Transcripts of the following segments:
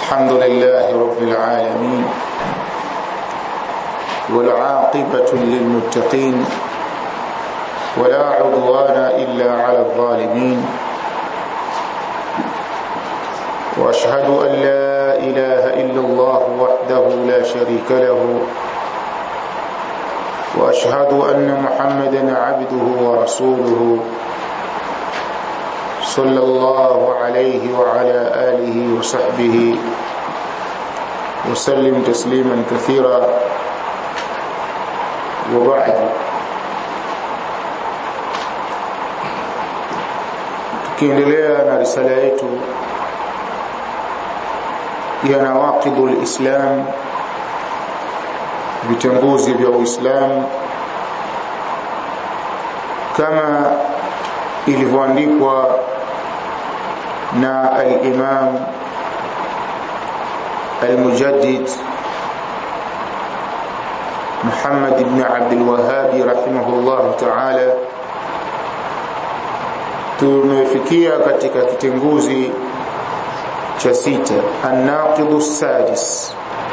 الحمد لله رب العالمين والعاقبة للمتقين ولا عدوان إلا على الظالمين وأشهد أن لا إله إلا الله وحده لا شريك له وأشهد أن محمدا عبده ورسوله صلى الله عليه وعلى آله وصحبه وسلم تسليما كثيرا وبعد tukiendelea na risala yetu ya nawaqidu lislam vitanguzi vya uislamu kama ilivyoandikwa na al-Imam al-Mujaddid Muhammad ibn Abdul Wahhab rahimahullah ta'ala tumefikia katika kitenguzi cha sita an-naqidu sadis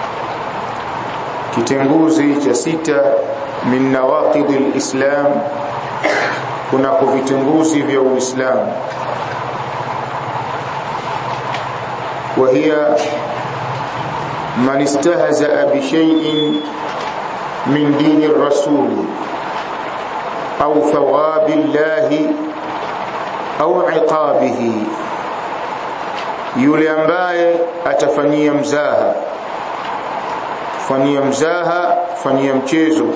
kitenguzi cha sita min nawaqid al-islam kuna kuvitenguzi vya uislamu وهي من استهزأ بشيء من دين الرسول أو ثواب الله أو عقابه yule ambaye atafanyia mzaha fanyia mzaha fanyia mchezo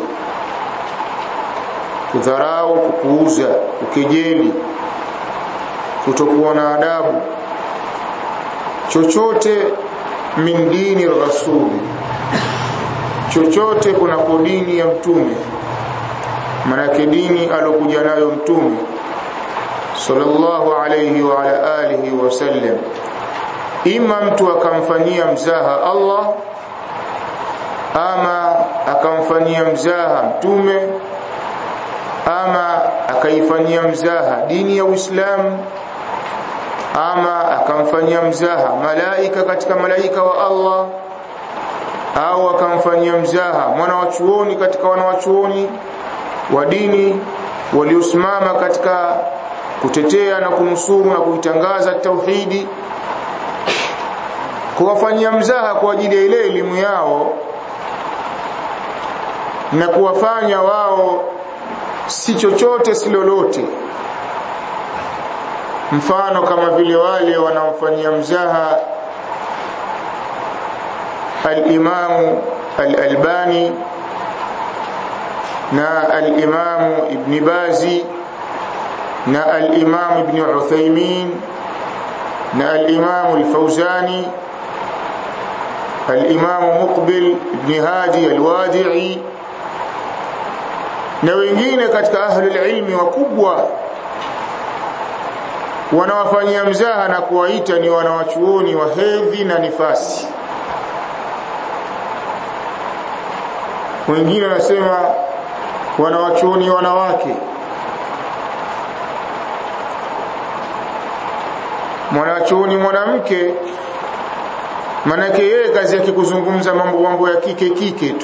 kudharau kupuuza kukejeli kutokuwa na adabu chochote min dini rasuli chochote kunako dini ya mtume manake dini alokuja nayo mtume sallallahu alayhi wa ala alihi wasallam ima mtu akamfanyia mzaha Allah ama akamfanyia mzaha mtume ama akaifanyia mzaha dini ya Uislamu ama akamfanyia mzaha malaika katika malaika wa Allah au akamfanyia mzaha mwana wa chuoni katika wana wa chuoni wa dini waliosimama katika kutetea na kunusuru na kuitangaza tauhidi kuwafanyia mzaha kwa ajili ya ile elimu yao na kuwafanya wao si chochote si lolote mfano kama vile wale wanaofanyia mzaha al-Imam al-Albani na al-Imam Ibn Bazi na al-Imam Ibn Uthaymeen na al-Imam al-Fawzani al-Imam Muqbil Ibn Hadi al-Wadi'i na wengine katika ahlul ilmi wakubwa wanawafanyia mzaha na kuwaita ni wanawachuoni wa hedhi na nifasi wengine wanasema wanawachuoni wanawake mwanachuoni mwanamke manake yeye kazi yake kuzungumza mambo mambo ya kike kike tu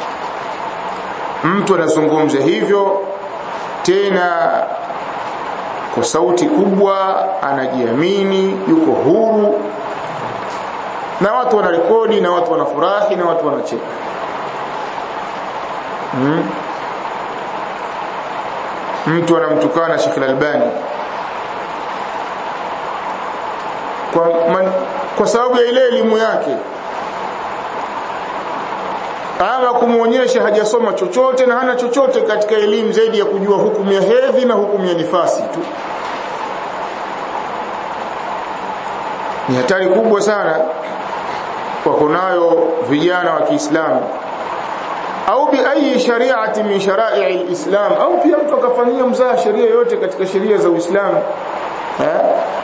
mtu anazungumza hivyo tena kwa sauti kubwa anajiamini yuko huru na watu wanarekodi na watu wanafurahi na watu wanacheka hmm? mtu anamtukana Sheikh Al-Albani kwa, man, kwa sababu ya ile elimu yake ama kumuonyesha hajasoma chochote na hana chochote katika elimu zaidi ya kujua hukumu ya hedhi na hukumu ya nifasi tu ni hatari kubwa sana kwa kunayo vijana wa Kiislamu au bi ayi shari'ati min shara'i al-islam au pia mtu akafanyia mzaa sheria yote katika sheria za Uislamu eh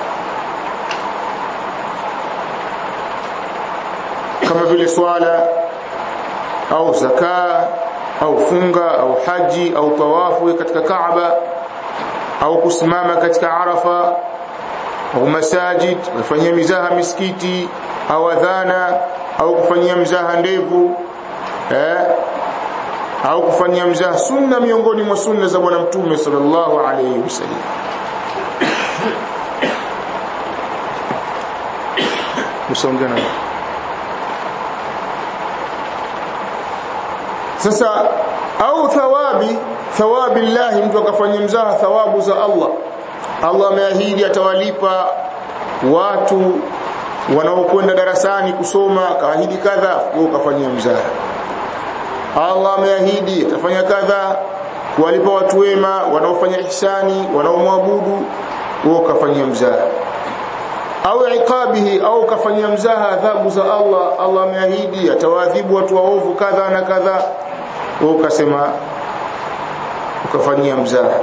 kama vile swala au zaka au funga au haji au tawafu katika Kaaba au kusimama katika Arafa au masajid kufanyia mizaha misikiti au adhana au kufanyia mzaha ndevu eh au kufanyia mzaha sunna miongoni mwa sunna za bwana mtume sallallahu alayhi wasallam msongana sasa au thawabi thawabi llahi mtu akafanyia mzaha thawabu za Allah Allah ameahidi atawalipa watu wanaokwenda darasani kusoma kaahidi kadha wewe ukafanyia mzaha Allah ameahidi atafanya kadha kuwalipa watu wema wanaofanya ihsani wanaomwabudu wewe ukafanyia mzaha au iqabihi au ukafanyia mzaha adhabu za Allah Allah ameahidi atawaadhibu watu waovu kadha na kadha wewe ukasema ukafanyia mzaha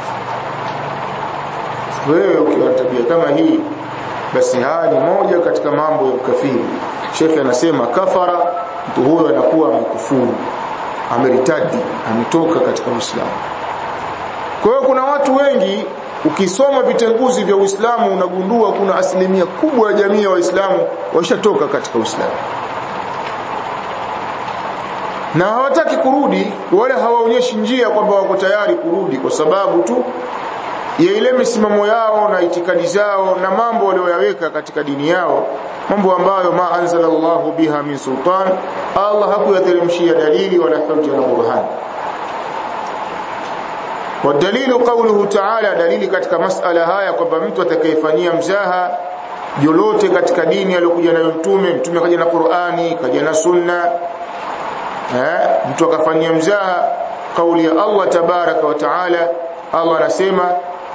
wewe ukiwa na tabia kama hii basi haya ni moja katika mambo ya ukafiri shekhe anasema kafara mtu huyo anakuwa amekufuru ameritadi ametoka katika Uislamu kwa hiyo kuna watu wengi ukisoma vitenguzi vya Uislamu unagundua kuna asilimia kubwa ya jamii ya Waislamu washatoka katika Uislamu na hawataki kurudi wala hawaonyeshi njia kwamba wako tayari kurudi kwa sababu tu ya ile misimamo yao na itikadi zao na mambo walioyaweka katika dini yao mambo ambayo ma anzala Allahu biha min sultan Allah hakuyateremshia dalili wala hujja na burhan wadalilu qawluhu ta'ala dalili katika masala haya kwamba mtu atakayefanyia mzaha jolote katika dini aliyokuja nayo mtume mtume kaja na Qur'ani kaja na sunna eh mtu akafanyia mzaha kauli ya Allah tabaraka wa taala Allah anasema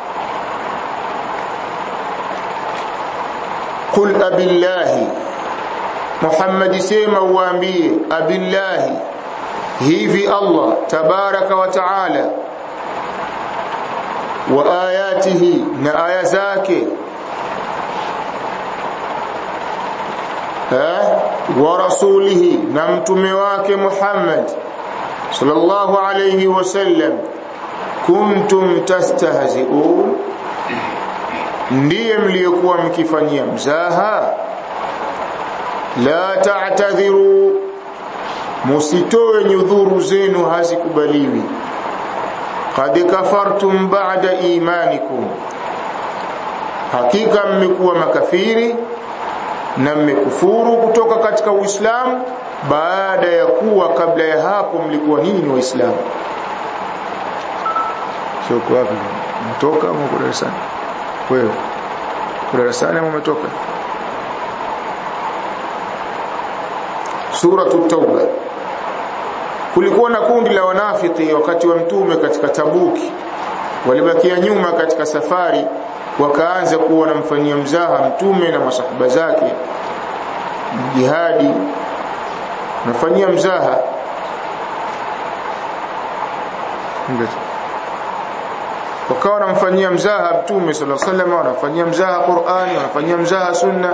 qul abillahi Muhammad sema uambie abillahi hivi Allah tabaraka wa taala wa ayatihi na aya zake eh wa rasulihi na mtume wake Muhammad sallallahu alayhi wasallam kuntum tastahzi'un ndiye mliokuwa mkifanyia mzaha la ta'tadhiru musitoe nyudhuru zenu hazikubaliwi qad kafartum ba'da imanikum hakika mmekuwa makafiri na mmekufuru kutoka katika Uislamu baada ya kuwa kabla ya hapo mlikuwa nini ni waislamu sio kwa wapi mtoka au uko darasani wewe uko darasani au umetoka suratu tauba kulikuwa na kundi la wanafiki wakati wa mtume katika tabuki walibakia nyuma katika safari wakaanza kuwa wanamfanyia mzaha mtume na masahaba zake jihadi nafanyia mzaha wakawa wanamfanyia mzaha mtume sallallahu alaihi wasallam wanafanyia mzaha Qur'ani wanafanyia mzaha sunna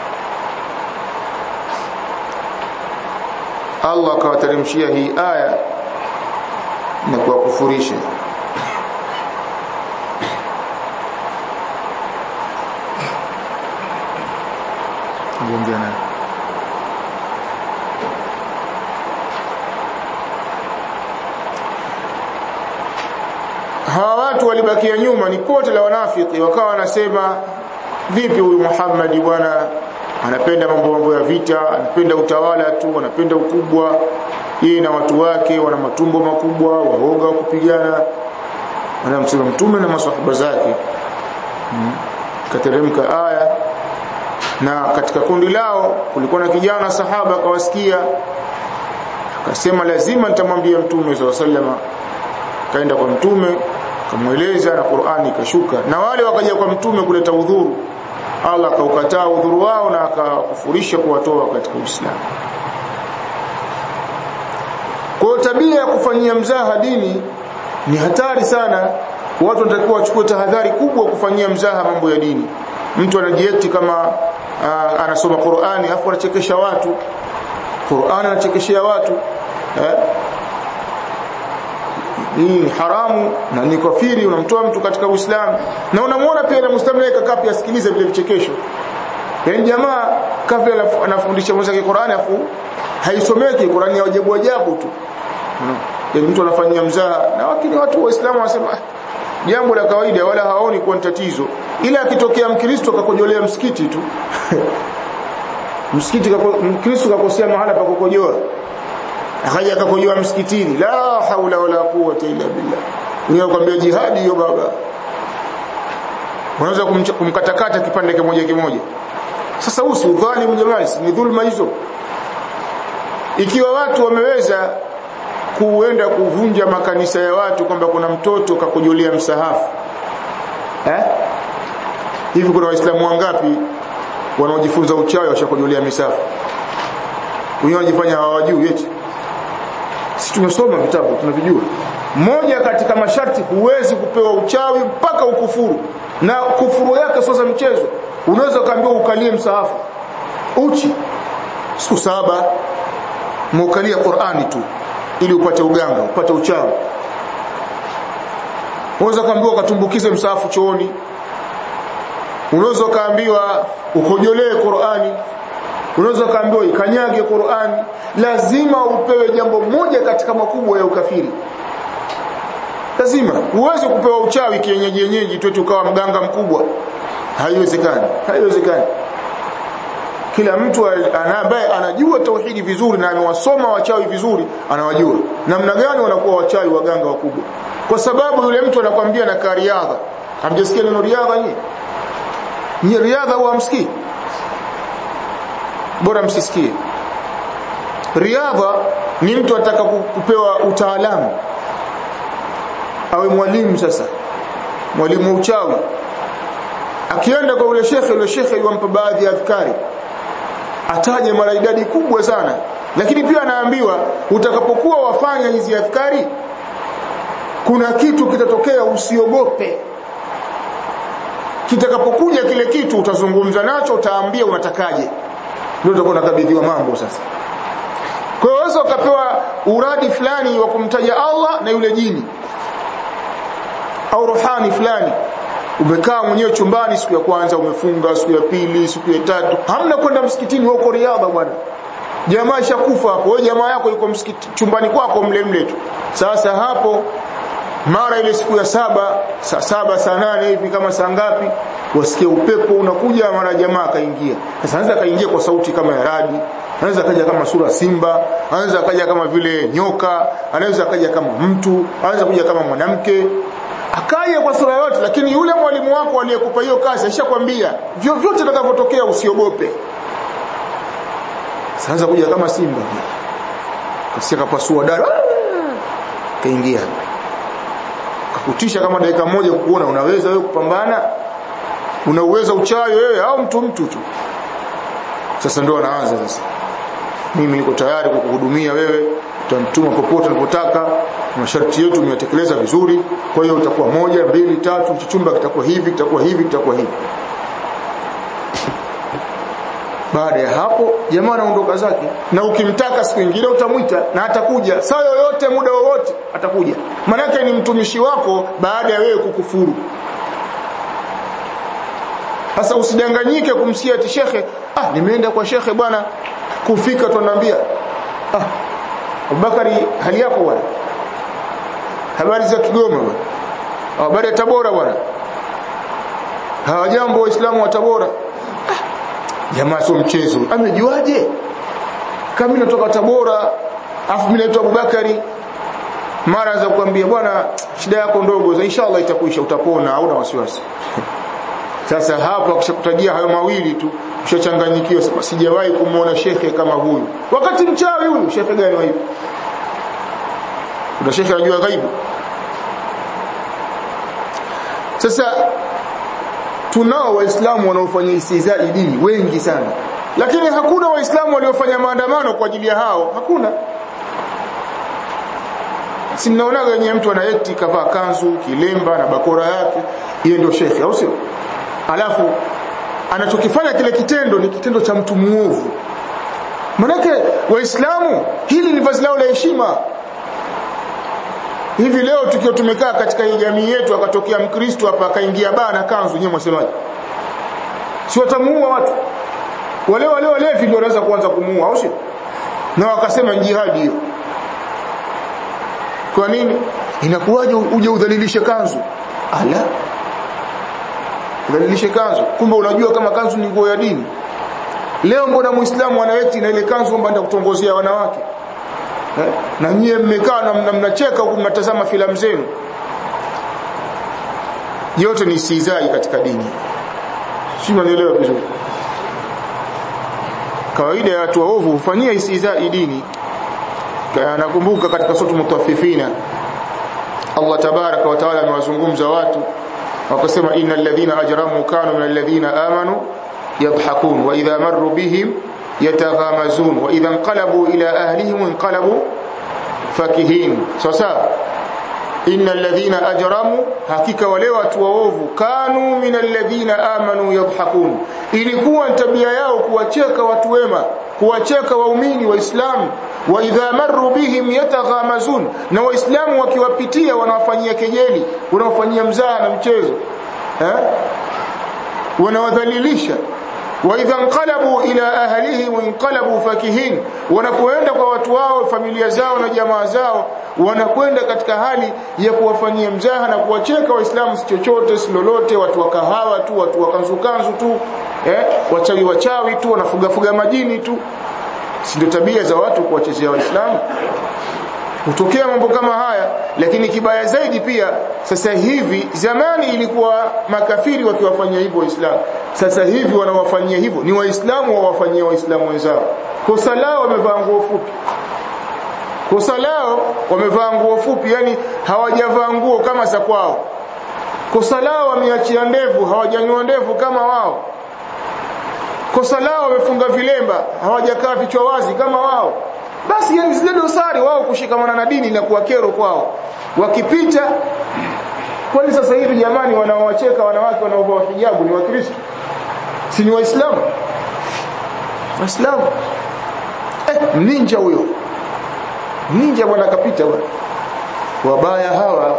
Allah akawateremshia hii aya na kuwakufurisha Ngombe naye hawa watu walibakia nyuma ni pote la wanafiki wakawa wanasema vipi huyu Muhammad bwana anapenda mambo mambo ya vita anapenda utawala tu anapenda ukubwa yeye na watu wake wana matumbo makubwa waoga wa kupigana anamsema mtume na maswahaba zake hmm. kateremka aya na katika kundi lao kulikuwa na kijana sahaba akawasikia akasema lazima nitamwambia mtume sallallahu alaihi wasallam kaenda kwa mtume kamweleza na Qur'ani ikashuka na wale wakaja kwa mtume kuleta udhuru Allah akaukataa udhuru wao na akakufurisha kuwatoa katika Uislamu kwa tabia ya kufanyia mzaha dini ni hatari sana watu wanatakiwa wachukue tahadhari kubwa kufanyia mzaha mambo ya dini mtu anajieti kama uh, anasoma Qur'ani afu anachekesha watu Qur'ani anachekeshea watu eh? hii ni haramu na ni kafiri unamtoa mtu katika Uislamu na unamwona pia na Muislamu naye kakaa pia asikilize vile vichekesho yaani jamaa kafiri anafundisha mwenzake Qur'ani afu haisomeki Qur'ani ya ajabu ajabu tu yaani mtu anafanyia mzaha na wakini watu waislamu wanasema jambo la kawaida wala haoni kuwa tatizo ila akitokea mkristo kakojolea msikiti tu msikiti mkristo kakosea mahala pa kukojoa akaja akakojoa msikitini la haula wala quwwata illa billah unakwambia jihadi hiyo baba unaweza kumkatakata kipande kimoja kimoja sasa huu si udhalimu jamani ni dhulma hizo ikiwa watu wameweza kuenda kuvunja makanisa ya watu kwamba kuna mtoto kakujolea msahafu eh hivi kuna waislamu wangapi wanaojifunza uchawi washakujolea misafu wenyewe wanajifanya hawajui eti sisi tumesoma vitabu tunavijua moja katika masharti huwezi kupewa uchawi mpaka ukufuru na kufuru yake sio za mchezo unaweza kaambiwa ukalie msahafu uchi siku saba muukalia Qur'ani tu ili upate uganga upate uchawi unaweza kaambiwa ukatumbukize msahafu chooni unaweza kaambiwa ukojolee Qur'ani unaweza kaambiwa ikanyage Qur'ani lazima upewe jambo moja katika makubwa ya ukafiri lazima uweze kupewa uchawi kienyeji yenyeji tu ukawa mganga mkubwa haiwezekani haiwezekani kila mtu ambaye anajua tauhidi vizuri na amewasoma wachawi vizuri anawajua namna gani wanakuwa wachawi waganga wakubwa kwa sababu yule mtu anakwambia na kariadha hamjasikia neno riadha nyinyi ni riadha au hamsikii bora msisikie riadha ni mtu ataka kupewa utaalamu awe mwalimu sasa mwalimu wa uchawi akienda kwa ule shekhe ule shekhe yumpa baadhi ya adhkari ataje mara idadi kubwa sana lakini pia anaambiwa utakapokuwa wafanya hizi adhkari kuna kitu kitatokea usiogope kitakapokuja kile kitu utazungumza nacho utaambia unatakaje ndio utakuwa unakabidhiwa mambo sasa kwa hiyo waweza ukapewa uradi fulani wa kumtaja Allah na yule jini au ruhani fulani umekaa mwenyewe chumbani siku ya kwanza umefunga siku ya pili siku ya tatu hamna kwenda msikitini huko riadha bwana jamaa ishakufa hapo wewe jamaa yako yuko msikiti chumbani kwako mle mle tu sasa hapo mara ile siku ya saba saa saba saa nane hivi kama saa ngapi wasikie upepo unakuja mara jamaa akaingia sasa anaweza akaingia kwa sauti kama ya radi anaweza akaja kama sura simba anaweza akaja kama vile nyoka anaweza akaja kama mtu anaweza kuja kama mwanamke akaja kwa sura yote lakini yule mwalimu wako aliyekupa hiyo kazi alishakwambia vyovyote vitakavyotokea usiogope sasa kuja kama simba kasia kapasua dara kaingia kakutisha kama dakika moja kukuona unaweza wewe kupambana unauweza uchawi wewe au mtu mtu tu sasa ndio anaanza sasa mimi niko tayari kukuhudumia wewe utanituma popote unapotaka masharti yetu umeyatekeleza vizuri kwa hiyo utakuwa moja mbili tatu chumba kitakuwa hivi kitakuwa hivi kitakuwa hivi baada ya hapo jamaa anaondoka zake na ukimtaka siku nyingine utamwita na atakuja saa yoyote muda wowote atakuja manake ni mtumishi wako baada ya wewe kukufuru sasa usidanganyike kumsikia ati shekhe ah nimeenda kwa shekhe bwana kufika tunaambia ah Abubakari hali yako bwana habari za Kigoma bwana habari ya Tabora bwana hawajambo waislamu wa Tabora jamaa sio mchezo amejuaje kama mimi natoka Tabora afu mimi naitwa Abubakari mara za kuambia bwana shida yako ndogo za inshallah itakuisha utapona hauna wasiwasi sasa hapo akishakutajia hayo mawili tu ushachanganyikiwa sasa sijawahi kumuona shekhe kama huyu wakati mchawi huyu shekhe gani wa hivi kuna shekhe anajua ghaibu sasa tunao waislamu wanaofanya istizai dini wengi sana lakini hakuna waislamu waliofanya maandamano kwa ajili ya hao hakuna si mnaonaga wenye mtu anaeti kavaa kanzu kilemba na bakora yake yeye ndio shekhe au sio alafu anachokifanya kile kitendo ni kitendo cha mtu muovu manake waislamu hili ni vazi lao la heshima hivi leo tukiwa tumekaa katika hii jamii yetu akatokea mkristo hapa akaingia baa na kanzu nyewe mwasemaje si watamuua watu wale wale walevi ndio wanaweza kuanza kumuua au sio na wakasema jihadi hiyo kwa nini inakuwaje uje udhalilishe kanzu ala udhalilishe kanzu kumbe unajua kama kanzu ni nguo ya dini leo mbona muislamu anaweti na ile kanzu kwamba anaenda kutongozea wanawake eh? na nyie mmekaa na mnacheka huku mnatazama filamu zenu yote ni istizai katika dini si unanielewa vizuri kawaida ya watu waovu hufanyia istizai dini nakumbuka katika sura mutaffifina Allah tabaraka wa taala amewazungumza watu wakasema innal ladhina ajramu kanu minal ladhina amanu yadhhakun wa idha marru bihim yataghamazun wa idha inqalabu ila ahlihim inqalabu fakihin sasa innal ladhina ajramu hakika wale watu waovu kanu minal ladhina amanu yadhhakun ilikuwa tabia yao kuwacheka watu wema kuwacheka waumini waislamu wa idha marru bihim yataghamazun na waislamu wakiwapitia wanawafanyia kejeli wanawafanyia mzaha na mchezo eh wanawadhalilisha wa idha inqalabu ila ahlihim inqalabu fakihin wanapoenda kwa watu wao familia zao na jamaa zao wanakwenda katika hali ya kuwafanyia mzaha na kuwacheka waislamu si chochote si lolote watu wa kahawa tu watu wa kanzu kanzu tu eh wachawi wachawi tu wanafuga fuga majini tu si ndio tabia za watu kuwachezea waislamu hutokea mambo kama haya lakini kibaya zaidi pia sasa hivi zamani ilikuwa makafiri wakiwafanyia hivyo waislamu sasa hivi wanawafanyia hivyo ni waislamu wawafanyia waislamu wenzao kosa lao wamevaa nguo fupi kosa lao wamevaa nguo fupi yani hawajavaa nguo kama za kwao kosa lao wameachia ndevu hawajanyua ndevu kama wao kosa lao wamefunga vilemba hawajakaa vichwa wazi kama wao basi yani zile dosari wao kushikamana na dini na kuwa kero kwao wakipita kwani sasa hivi jamani wanaowacheka wanawake wanaovaa hijabu ni wakristo si ni waislamu waislamu eh ninja huyo ninja bwana kapita bwana wabaya hawa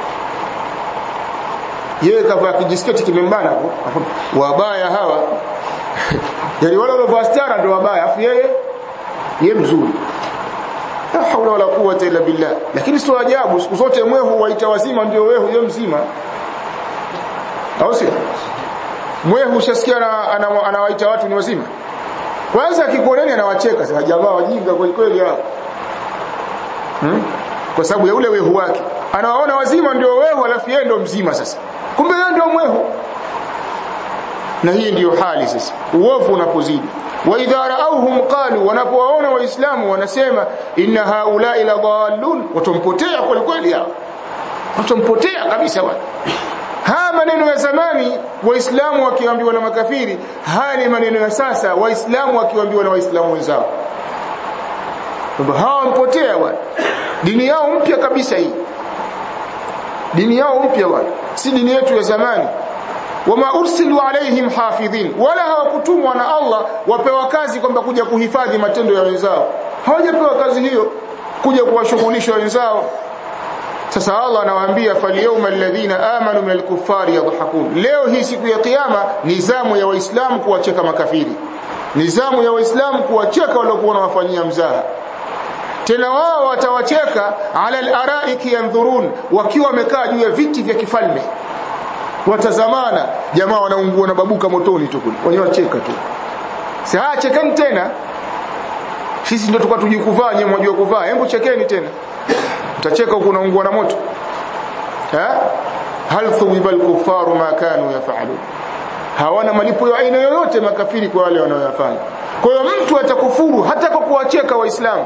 yeye kavaa kijisketi kimembana hapo wabaya hawa yani wale waliovaa stara ndio wabaya afu yeye yeye mzuri la haula wala quwwata illa billah lakini sio ajabu siku zote mwehu waita wazima ndio wewe yeye mzima au sio mwehu ushasikia anawaita ana watu ni wazima kwanza akikuoneni anawacheka sasa jamaa wajinga kweli kweli hao hmm? kwa sababu ya ule wehu wake anawaona wazima ndio wehu alafu yeye ndio mzima sasa kumbe yeye ndio mwehu na hii ndiyo hali sasa uovu unapozidi wa idha raauhum qalu wanapowaona waislamu wanasema inna haula ila dhallun watompotea kweli kweli hao watompotea kabisa wao haya maneno ya zamani waislamu wakiambiwa na makafiri haya ni maneno ya sasa waislamu wakiambiwa na waislamu wenzao kwamba hawa mpotea bwana dini yao mpya kabisa hii dini yao mpya bwana si dini yetu ya zamani wama ursilu alaihim hafidhin wala hawakutumwa na Allah wapewa kazi kwamba kuja kuhifadhi matendo ya wenzao hawajapewa kazi hiyo kuja kuwashughulisha wenzao sasa Allah anawaambia falyawma alladhina amanu minal kuffari yadhhakun leo hii siku ya kiyama nizamu ya waislamu kuwacheka makafiri nizamu ya waislamu kuwacheka waliokuwa wanawafanyia mzaha tena wao watawacheka ala al-araiki yanzurun wakiwa wamekaa juu ya viti vya kifalme watazamana jamaa wanaungua na babuka motoni tu kule wenyewe wacheka tu si haya chekeni tena sisi ndio tukao tujui kuvaa nyewe mwajua kuvaa hebu chekeni tena utacheka huko unaungua na moto eh hal thuwiba al-kuffaru ma kanu yaf'alun hawana malipo ya aina yoyote makafiri kwa wale wanaoyafanya kwa hiyo mtu atakufuru hata kwa kuwacheka waislamu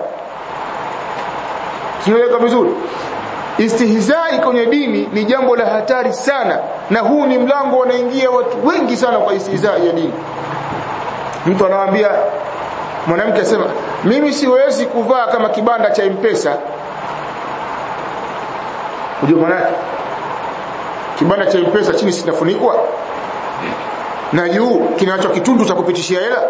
tunaeleka vizuri istihzai kwenye dini ni jambo la hatari sana na huu ni mlango wanaingia watu wengi sana kwa istihzai ya dini mtu anawaambia mwanamke asema mimi siwezi kuvaa kama kibanda cha mpesa unajua maana kibanda cha mpesa chini sinafunikwa na juu kinacho kitundu cha kupitishia hela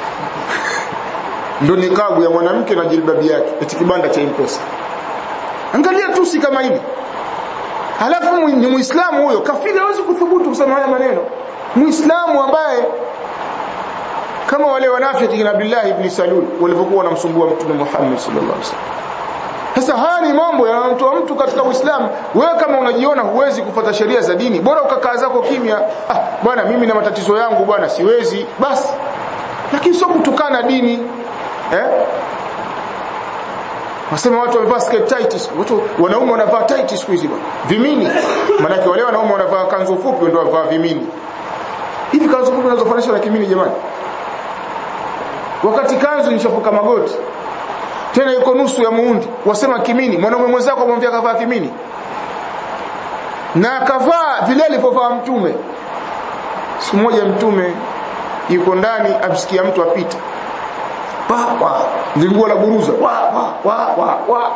ndo nikabu ya mwanamke na jilbabi yake eti kibanda cha mpesa angalia tusi kama hili halafu ni muislamu huyo kafiri hawezi kuthubutu kusema haya maneno muislamu ambaye kama wale wanafiki na Abdullah ibn Salul walivyokuwa wanamsumbua mtume Muhammad sallallahu alaihi wasallam sasa haya ni mambo yanamtoa mtu katika Uislamu. Wewe kama unajiona huwezi kufuata sheria za dini, bora ukakaa zako kimya. Ah, bwana mimi na matatizo yangu bwana siwezi. Basi. Lakini sio kutukana dini. Eh? Wasema watu wamevaa skirt tight, watu wanaume wanavaa tight siku hizi bwana. Vimini. Maana wale wanaume wanavaa kanzu fupi ndio wanavaa vimini. Hivi kanzu fupi unazofanisha na kimini jamani? Wakati kanzu nishafuka magoti tena yuko nusu ya muundi wasema kimini mwanaume mwenzako amwambia kavaa kimini na akavaa vile alivyovaa mtume siku moja mtume yuko ndani amsikia mtu apita pa wa lingua la buruza wa wa wa wa wa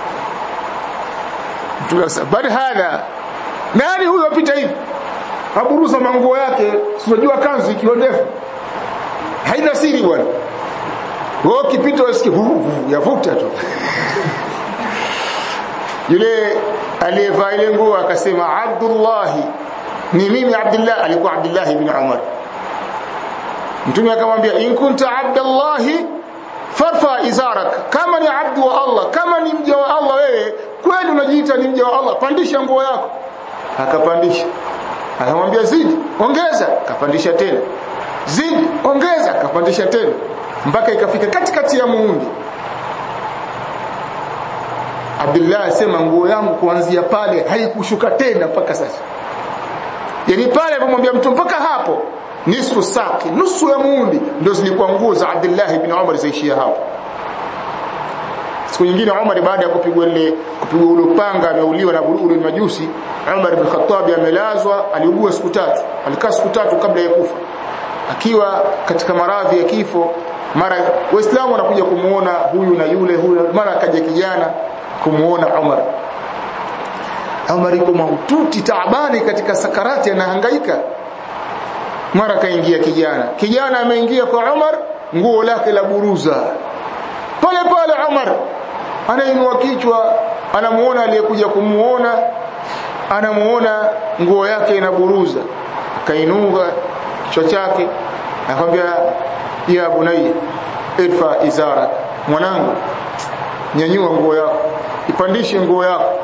mtume akasema bali hadha nani huyo apita hivi aburuza manguo yake sijua kanzu ikiwa ndefu haina siri bwana wewe ukipita usikie yavuta tu yule aliyevaa ile nguo akasema Abdullah ni mimi Abdullah alikuwa Abdullah ibn Umar mtume akamwambia in kunta Abdullah farfa izarak kama ni abdu wa Allah kama ni mja wa Allah wewe kweli unajiita ni mja wa Allah pandisha nguo yako akapandisha akamwambia zidi ongeza akapandisha tena zidi ongeza akapandisha tena mpaka ikafika katikati ya muundi Abdullah asema nguo yangu kuanzia pale haikushuka tena mpaka sasa yani pale alipomwambia mtu mpaka hapo nisfu saki nusu ya muundi ndio zilikuwa nguo za Abdullah ibn Umar zaishia hapo siku nyingine Umar baada ya kupigwa ile kupigwa ule upanga ameuliwa na ule majusi Umar ibn Khattab amelazwa aliugua siku tatu alikaa siku tatu kabla ya kufa akiwa katika maradhi ya kifo mara waislamu wanakuja kumuona huyu na yule huyu mara akaja kijana kumuona Umar Umar yuko mahututi taabani katika sakarati anahangaika mara kaingia kijana kijana ameingia kwa Umar nguo lake la buruza pale pale Umar anainua kichwa anamuona aliyekuja kumuona anamuona nguo yake inaburuza akainuka kichwa chake akamwambia ya bunayya irfa izara mwanangu nyanyua nguo yako ipandishe nguo yako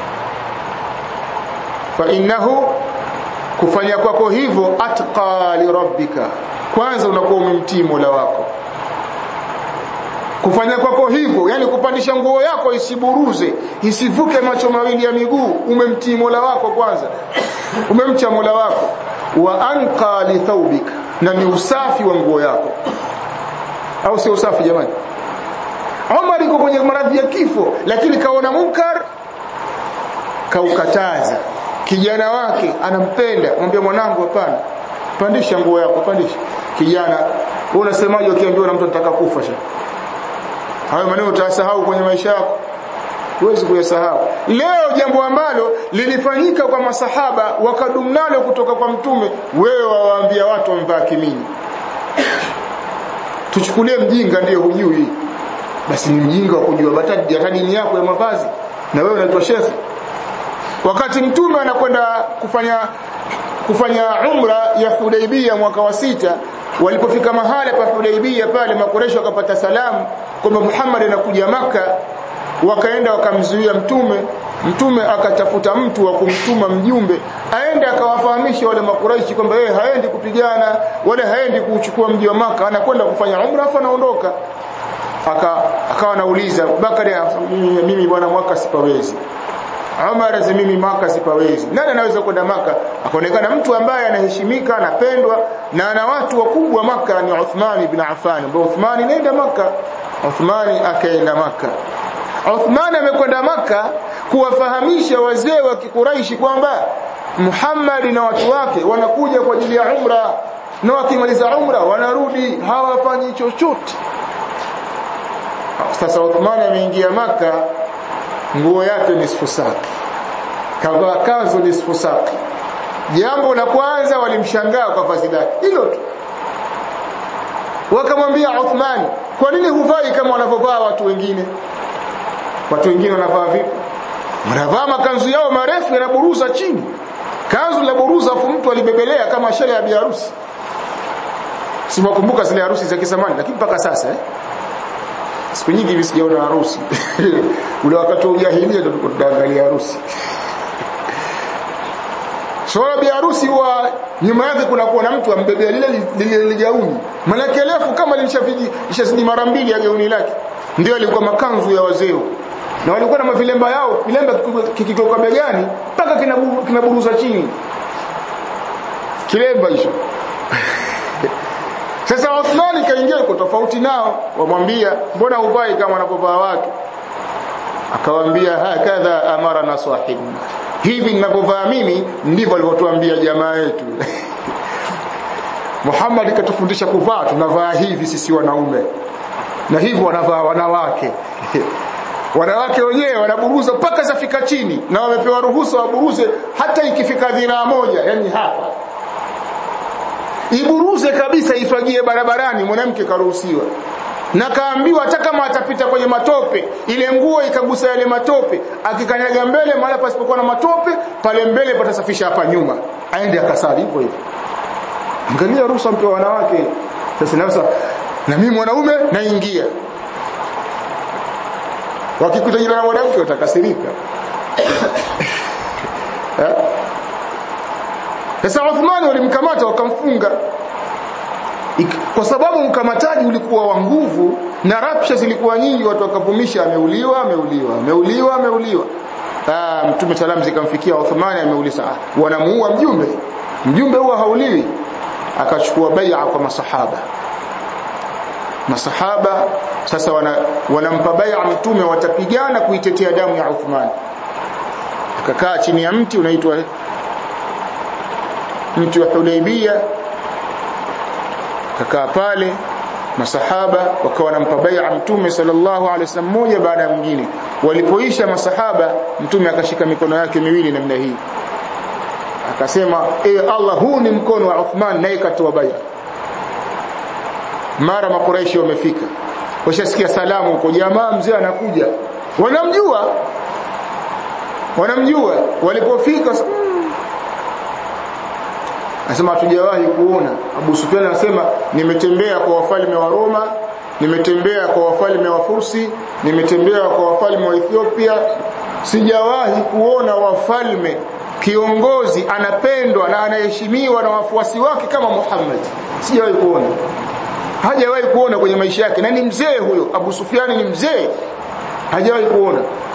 fa innahu kufanya kwako hivyo atqa li rabbika kwanza unakuwa umemtii Mola wako kufanya kwako hivyo yani kupandisha nguo yako isiburuze isivuke macho mawili ya miguu umemtii Mola wako kwanza umemcha Mola wako wa anqa li thawbika na ni usafi wa nguo yako au sio usafi jamani Omar yuko kwenye maradhi ya kifo lakini kaona munkar kaukataza kijana wake anampenda mwambie mwanangu hapana pandisha nguo yako pandisha kijana wewe unasemaje ukiambiwa na mtu anataka kufa sha hayo maneno utasahau kwenye maisha yako huwezi kuyasahau leo jambo ambalo lilifanyika kwa masahaba wakadumnalo kutoka kwa mtume wewe wawaambia watu wamvaa kimini tuchukulie mjinga ndiye hujui basi ni mjinga wa kujua batadi hata dini yako ya mavazi na wewe unaitwa shefu wakati mtume anakwenda kufanya kufanya umra ya Hudaibia mwaka wa sita walipofika mahala pa Hudaibia pale makoresho wakapata salamu kwamba Muhammad anakuja maka wakaenda wakamzuia mtume mtume akatafuta mtu wa kumtuma mjumbe aende akawafahamisha wale makuraishi kwamba yeye haendi kupigana wala haendi kuchukua mji wa maka anakwenda kufanya umra afa anaondoka aka akawa anauliza Bakari mimi, mimi bwana mwaka sipawezi Umar azi mimi maka sipawezi nani anaweza kwenda maka akaonekana mtu ambaye anaheshimika anapendwa na ana watu wakubwa maka ni Uthman ibn Affan ambaye Uthman nenda maka Uthman akaenda maka Uthman amekwenda maka kuwafahamisha wazee wa Kikuraishi kwamba Muhammad na watu wake wanakuja kwa ajili ya umra na wakimaliza umra wanarudi hawafanyi chochote sasa Uthman ameingia maka nguo yake ni sfusaki kavaa kanzu ni sfusaki jambo la kwanza walimshangaa kwa vazi lake hilo tu wakamwambia Uthman kwa nini huvai kama wanavyovaa watu wengine watu wengine wanavaa vipi wanavaa makanzu yao marefu yanaburuza chini kanzu la buruza afu mtu alibebelea kama shele ya biharusi simakumbuka zile harusi za kisamani lakini mpaka sasa eh siku nyingi hivi sijaona harusi ule wakati wa ujahilia ndio tunaangalia harusi Swala bi harusi huwa nyuma yake kuna kuwa mtu ambebea lile lile gauni. Malaki refu kama lilishafiji lishazidi mara mbili ya gauni lake. Ndio alikuwa makanzu ya wazee. Na walikuwa na mavilemba yao, vilemba kikitoka begani mpaka kinaburuza chini. Kilemba hicho. Sasa Uthmani kaingia kwa tofauti nao, wamwambia mbona uvai kama wanapovaa watu? Akawaambia hakadha amara na sahibu hivi ninavyovaa mimi ndivyo alivyotuambia jamaa yetu Muhammad katufundisha kuvaa tunavaa hivi sisi wanaume na hivyo wanavaa wanawake wanawake wenyewe wanaburuza mpaka zafika chini na wamepewa ruhusa waburuze hata ikifika dhiraa moja yani hapa iburuze kabisa ifagie barabarani mwanamke karuhusiwa na kaambiwa hata kama atapita kwenye matope ile nguo ikagusa yale matope akikanyaga mbele mahali pasipokuwa na matope pale mbele patasafisha hapa nyuma aende akasali hivyo hivyo angalia ruhusa mpe wanawake sasa nafsa na mimi mwanaume naingia wakikuta jina la mwanamke watakasirika sasa Uthmani walimkamata wakamfunga kwa sababu mkamataji ulikuwa wa nguvu na rapsha zilikuwa nyingi watu wakavumisha ameuliwa ameuliwa ameuliwa ameuliwa ah mtume salamu zikamfikia Uthmani ameuliza ah, wanamuua mjumbe mjumbe huwa hauliwi akachukua bai'a kwa masahaba masahaba sasa wana, wanampa bai'a mtume watapigana kuitetea damu ya Uthman akakaa chini ya mti unaitwa mti wa Hudaybiyah kakaa pale masahaba wakawa wanampa bai'a mtume sallallahu alaihi wasallam moja baada ya mwingine walipoisha masahaba mtume akashika mikono yake miwili namna hii akasema e Allah huu ni mkono wa Uthman naye katoa bai'a mara makuraishi wamefika washasikia salamu kwa jamaa mzee anakuja wanamjua wanamjua walipofika Anasema hatujawahi kuona. Abu Sufyan anasema nimetembea kwa wafalme wa Roma, nimetembea kwa wafalme wa Fursi, nimetembea kwa wafalme wa Ethiopia. Sijawahi kuona wafalme kiongozi anapendwa na anaheshimiwa na wafuasi wake kama Muhammad. Sijawahi kuona. Hajawahi kuona kwenye maisha yake na ni mzee huyo. Abu Sufyan ni mzee. Hajawahi kuona.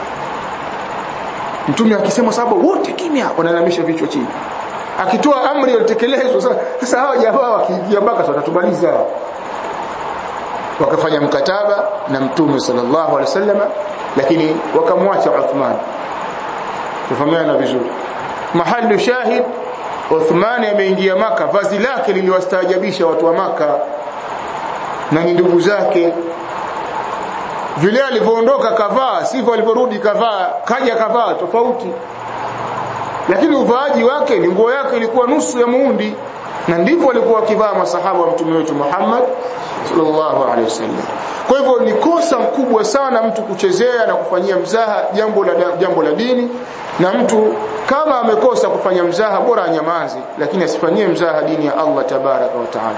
Mtume akisema sababu wote kimya wanalamisha vichwa chini akitoa amri itekelezwe sasa sasa hawa jamaa wakiingia mpaka watatumaliza wakafanya mkataba na mtume sallallahu alaihi wasallam lakini wakamwacha Uthman tufahamiana vizuri mahali shahid Uthman ameingia maka vazi lake liliwastaajabisha watu wa maka na ni ndugu zake vile alivyoondoka kavaa sivyo alivyorudi kavaa kaja kavaa tofauti lakini uvaaji wake ni nguo yake ilikuwa nusu ya muundi na ndivyo walikuwa wakivaa masahaba wa mtume wetu Muhammad sallallahu alaihi wasallam kwa hivyo ni kosa kubwa sana mtu kuchezea na kufanyia mzaha jambo la jambo la dini na mtu kama amekosa kufanya mzaha bora anyamaze lakini asifanyie mzaha dini ya Allah tabaraka wa taala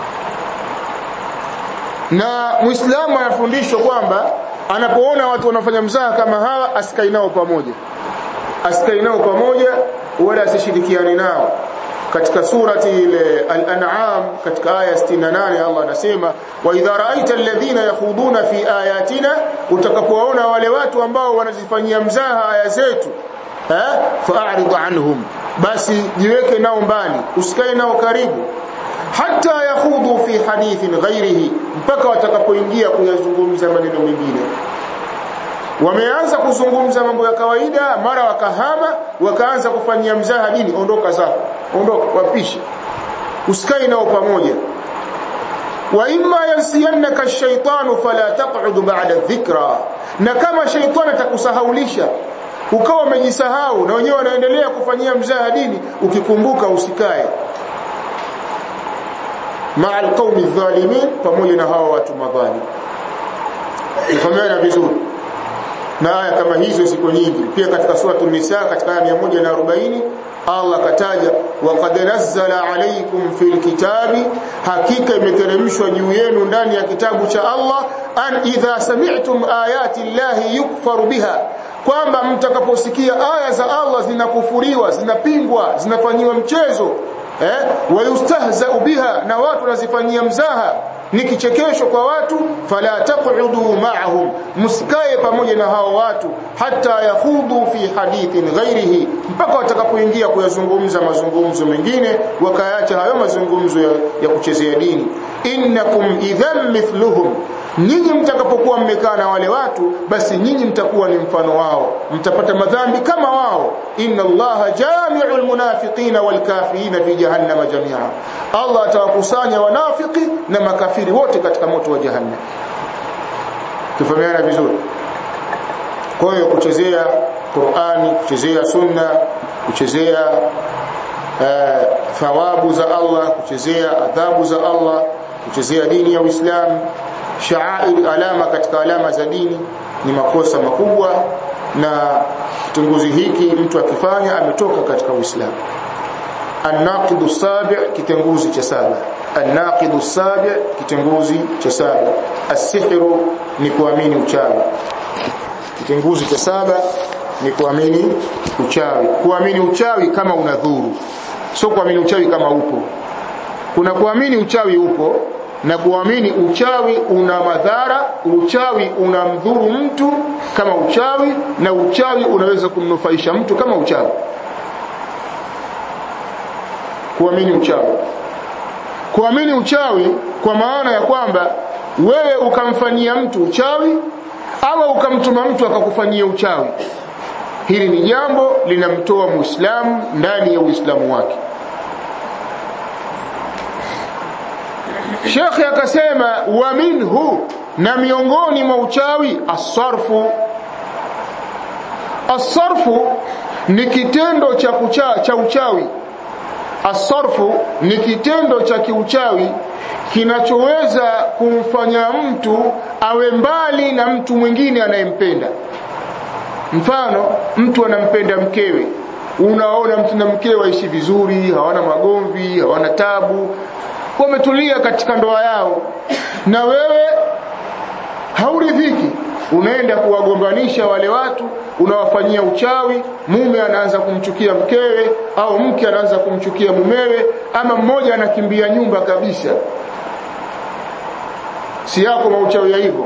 na muislamu anafundishwa kwamba anapoona watu wanafanya mzaha kama hawa asikae nao pamoja asikae nao pamoja wala asishirikiane nao katika surati ile al-an'am katika aya 68 Allah anasema wa idha ra'aita alladhina yakhuduna fi ayatina utakapowaona wale watu ambao wanazifanyia mzaha aya zetu eh fa'rid anhum basi jiweke nao mbali usikae nao karibu hata yakhudhu fi hadithin ghairihi mpaka watakapoingia kuyazungumza maneno mengine wameanza kuzungumza mambo ya kawaida mara wakahama wakaanza kufanyia mzaha dini ondoka zako ondoka wapishe usikae nao pamoja wa imma yansiyannaka ash-shaytanu fala taq'ud ba'da dhikra na kama shaytani atakusahaulisha ukawa umejisahau na wenyewe wanaendelea kufanyia mzaha dini ukikumbuka usikae ma'a al-qaumi adh-dhalimin pamoja na hawa watu madhalim ifahamiana vizuri na aya kama hizo ziko nyingi pia katika sura an-nisa katika aya 140 Allah kataja waqad nazzala alaykum fil kitabi hakika imeteremshwa juu yenu ndani ya kitabu cha Allah an idha sami'tum ayati llahi yukfaru biha kwamba mtakaposikia aya za Allah zinakufuriwa zinapingwa zinafanyiwa mchezo eh wayustahzau biha na watu wanazifanyia mzaha ni kichekesho kwa watu fala taq'udu ma'ahum msikae pamoja na hao watu hata yahudu fi hadithin ghairihi mpaka watakapoingia kuyazungumza mazungumzo mengine wakaacha hayo mazungumzo ya, ya kuchezea dini innakum idhan mithluhum nyinyi mtakapokuwa mmekaa na wale watu basi nyinyi mtakuwa ni mfano wao mtapata madhambi kama wao inna allaha jami'ul munafiqina wal kafirina fi jahannama jami'a Allah atawakusanya wanafiki na makafiri wote katika moto wa jahannam tufahamiana vizuri kwa hiyo kuchezea Qur'ani kuchezea sunna kuchezea uh, thawabu za Allah kuchezea adhabu za Allah kuchezea dini ya Uislamu sha'air alama katika alama za dini ni makosa makubwa na kitunguzi hiki mtu akifanya ametoka katika Uislamu الناقض السابع كتنغوزي cha saba الناقض السابع kitenguzi cha saba السحر ni kuamini uchawi kitenguzi cha saba ni kuamini uchawi kuamini uchawi kama unadhuru sio kuamini uchawi kama upo kuna kuamini uchawi upo na kuamini uchawi una madhara uchawi unamdhuru mtu kama uchawi na uchawi unaweza kumnufaisha mtu kama uchawi kuamini uchawi kuamini uchawi kwa maana ya kwamba wewe ukamfanyia mtu uchawi au ukamtuma mtu akakufanyia uchawi hili ni jambo linamtoa muislamu ndani ya uislamu wake Shekhe akasema wa minhu na miongoni mwa uchawi asarfu asarfu ni kitendo cha kucha, cha uchawi asarfu ni kitendo cha kiuchawi kinachoweza kumfanya mtu awe mbali na mtu mwingine anayempenda mfano mtu anampenda mkewe unaona mtu na mkewe waishi vizuri hawana magomvi hawana tabu wametulia katika ndoa yao na wewe hauridhiki unaenda kuwagombanisha wale watu unawafanyia uchawi mume anaanza kumchukia mkewe au mke anaanza kumchukia mumewe ama mmoja anakimbia nyumba kabisa si yako mauchawi ya hivyo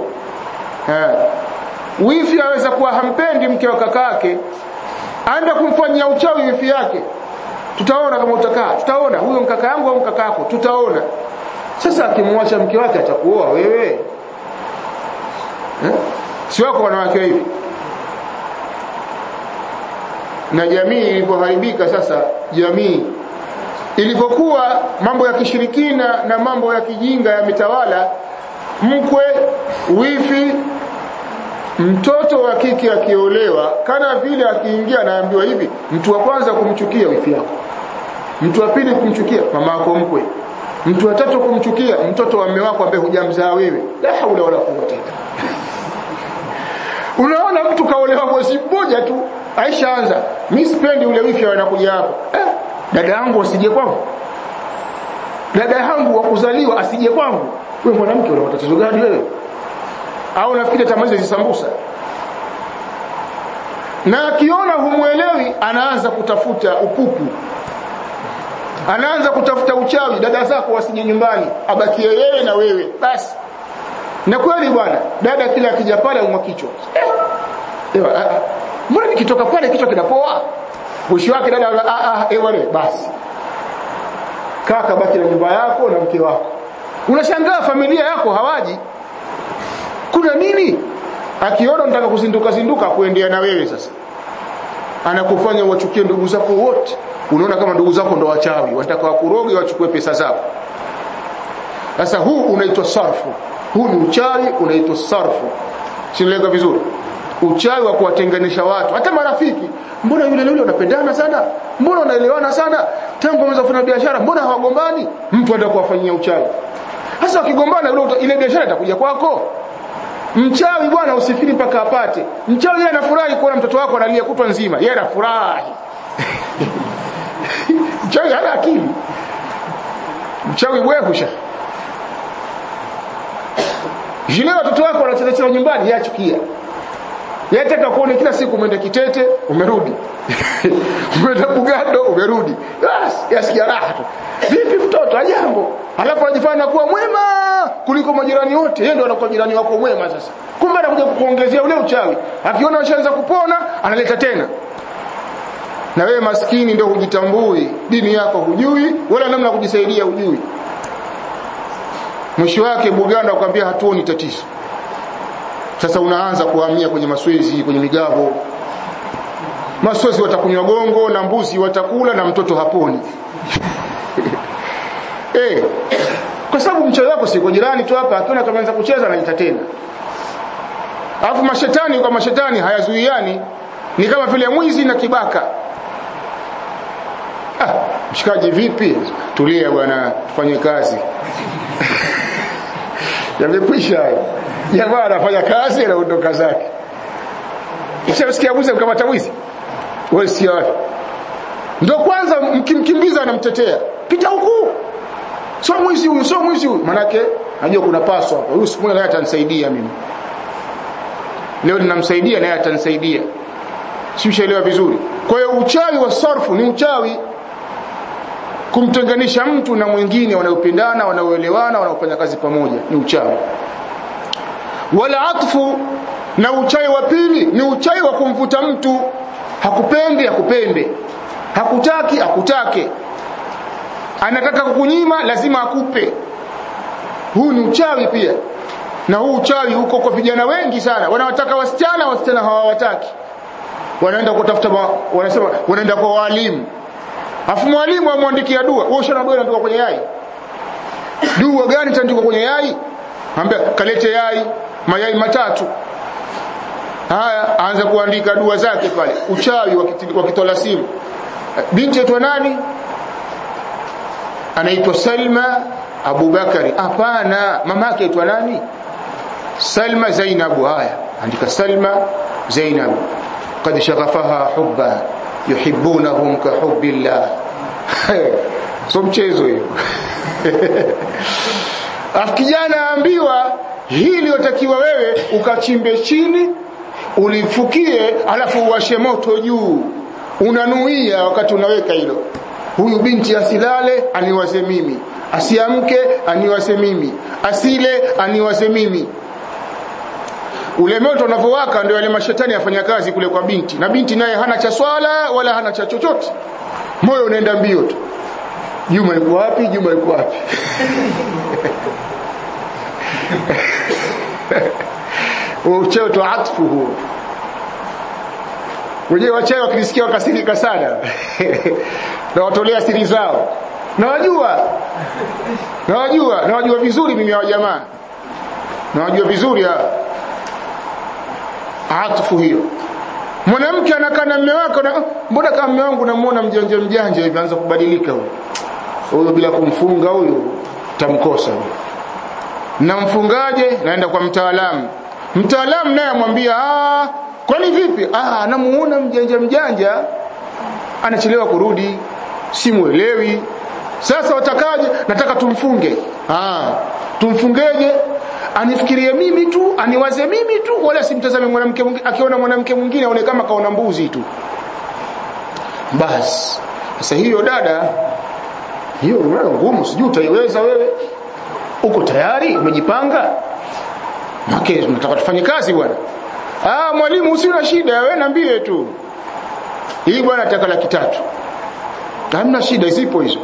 wifi aweza kuwa hampendi mke wa kakake aenda kumfanyia uchawi wifi yake tutaona kama utakaa tutaona huyo mkaka yangu au mkaka yako tutaona sasa akimwacha mke wake atakuoa wewe eh? si wako wanawake hivi na jamii ilipoharibika sasa jamii ilivyokuwa mambo ya kishirikina na mambo ya kijinga yametawala mkwe wifi mtoto wa kike akiolewa kana vile akiingia anaambiwa hivi mtu wa kwanza kumchukia wifi yako mtu wa pili kumchukia mama yako mkwe mtu wa tatu kumchukia mtoto wa mume wako ambaye hujamzaa wewe la haula wala quwwata unaona mtu kaolewa mwezi mmoja tu aishaanza mimi sipendi ule wifi anakuja hapa eh, dada yangu asije kwangu dada yangu wa kuzaliwa asije kwangu wewe mwanamke una matatizo gani wewe au nafikiri tamaliza zisambusa na akiona humuelewi anaanza kutafuta upupu anaanza kutafuta uchawi dada zako wasije nyumbani abakie yeye na wewe basi na kweli bwana dada kila akija pale umwa kichwa eh, mbona nikitoka pale kichwa kinapoa mwisho wake dada ah ah eh wale basi kaka baki na nyumba yako na mke wako unashangaa familia yako hawaji kuna nini akiona unataka kuzinduka zinduka kuendea na wewe sasa anakufanya wachukie ndugu zako wote unaona kama ndugu zako ndo wachawi wanataka wakuroge wachukue pesa zako sasa huu unaitwa sarfu huu ni uchawi unaitwa sarfu sinaeleka vizuri uchawi wa kuwatenganisha watu hata marafiki mbona yule yule wanapendana sana mbona wanaelewana sana tangu wameanza kufanya biashara mbona hawagombani mtu anataka kuwafanyia uchawi sasa wakigombana ile biashara itakuja kwako mchawi bwana usifiri mpaka apate mchawi yeye anafurahi kuona mtoto wako analia kutwa nzima yeye anafurahi mchawi hana akili mchawi bwehusha Jile watoto wako wanacheza cheza nyumbani yachukia. Yataka kuone kila siku umeenda Kitete umerudi. umeenda Bugando umerudi. Bas, yasikia raha tu. Vipi mtoto ajambo? Alafu anajifanya kuwa mwema kuliko majirani wote. Yeye ndo anakuwa jirani wako mwema sasa. Kumbe anakuja kukuongezea ule uchawi. Akiona washaanza kupona, analeta tena. Na wewe maskini ndio hujitambui, dini yako hujui, wala namna kujisaidia hujui mwisho wake Buganda akwambia hatuoni tatizo sasa unaanza kuhamia kwenye maswezi kwenye migavo maswezi watakunywa gongo na mbuzi watakula na mtoto haponi eh kwa sababu mchawi wako siko jirani tu hapa akiona kama anza kucheza anaita tena alafu mashetani kwa mashetani hayazuiani ni kama vile mwizi na kibaka ah mshikaji vipi tulia bwana tufanye kazi yamekwisha jamaa anafanya kazi anaondoka zake ukishasikia mwizi mkamata mwizi wewe si wapi ndio kwanza mkimkimbiza anamtetea pita huku sio mwizi huyu sio mwizi huyu manake najua kuna paso hapa huyu siku naye atanisaidia mimi leo ninamsaidia naye atanisaidia si ushaelewa vizuri kwa hiyo uchawi wa sarfu ni uchawi kumtenganisha mtu na mwingine wanaopendana wanaoelewana wanaofanya kazi pamoja ni uchawi wala atfu na uchawi wa pili ni uchawi wa kumvuta mtu hakupendi akupende hakutaki akutake anataka kukunyima lazima akupe huu ni uchawi pia na huu uchawi huko kwa vijana wengi sana wanawataka wasichana wasichana hawawataki wanaenda kutafuta wanasema wanaenda kwa walimu Afu mwalimu amwandikia dua. Wewe ushana dua inaandikwa kwenye yai. Dua gani itaandikwa kwenye yai? Ambia kalete yai, mayai matatu. Haya, aanza kuandika dua zake pale. Uchawi wa kitola simu. Binti yetu nani? Anaitwa Salma Abubakari. Hapana, mama yake aitwa nani? Salma Zainabu. Haya, andika Salma Zainabu. Qad shaghafaha hubba yuhibbunahum ka hubbillah so mchezo hiyo afu kijana aambiwa hii iliyotakiwa wewe ukachimbe chini ulifukie alafu uwashe moto juu unanuia wakati unaweka hilo huyu binti asilale aniwaze mimi asiamke aniwaze mimi asile aniwaze mimi ule moto unavyowaka ndio yale mashetani yafanya kazi kule kwa binti na binti naye hana cha swala wala hana cha chochote moyo unaenda mbio tu Juma yuko wapi Juma yuko wapi ucheo tu atfu huo wenyewe wachawi wakisikia wakasirika sana na watolea siri zao nawajua nawajua nawajua vizuri mimi wa jamaa nawajua vizuri hawa atfu hiyo mwanamke anakaa na mume wake na mbona kama mume wangu namuona mjanja mjanja hivi anza kubadilika huyo huyo bila kumfunga huyo tamkosa huyo namfungaje naenda kwa mtaalamu mtaalamu naye amwambia ah kwani vipi ah anamuona mjanja mjanja anachelewa kurudi simuelewi sasa watakaje nataka tumfunge ah tumfungeje anifikirie mimi tu aniwaze mimi tu wala simtazame mwanamke mwingine akiona mwanamke mwingine aone kama kaona mbuzi tu basi sasa hiyo dada hiyo wewe ngumu sijui utaiweza wewe uko tayari umejipanga Make tunataka tufanye kazi bwana ah mwalimu usina shida wewe niambie tu hii bwana nataka laki tatu hamna shida zipo hizo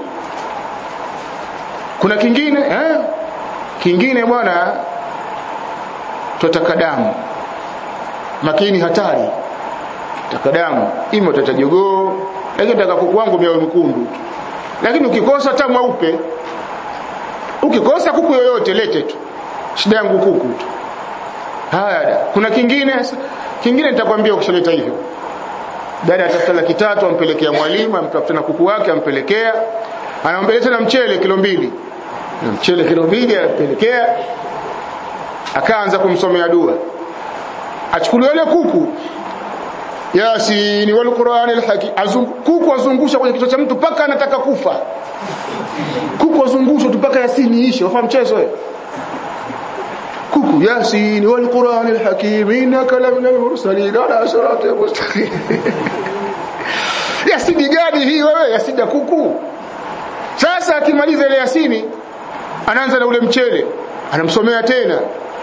kuna kingine eh kingine bwana tutaka damu makini hatari tutaka damu imo tutajogoo lakini nataka kuku wangu mia mkundu lakini ukikosa hata mweupe ukikosa kuku yoyote lete tu shida yangu kuku tu haya kuna kingine kingine nitakwambia ukishaleta hivyo dada atafuta laki tatu ampelekea mwalimu amtafuta na kuku wake ampelekea anampelekea na mchele kilo mbili na mchele kilo mbili ampelekea akaanza kumsomea dua achukuliwa ile kuku Yasin wal Qur'an al hakim kuku azungusha kwenye kichwa cha mtu paka anataka kufa kuku azungusha tu paka Yasini ishe wafahamu mchezo wewe kuku Yasin wal Qur'an al hakim innaka laminal mursalin ala siratin mustaqim Yasini gani hii wewe Yasini kuku sasa akimaliza ile Yasini anaanza na ule mchele anamsomea tena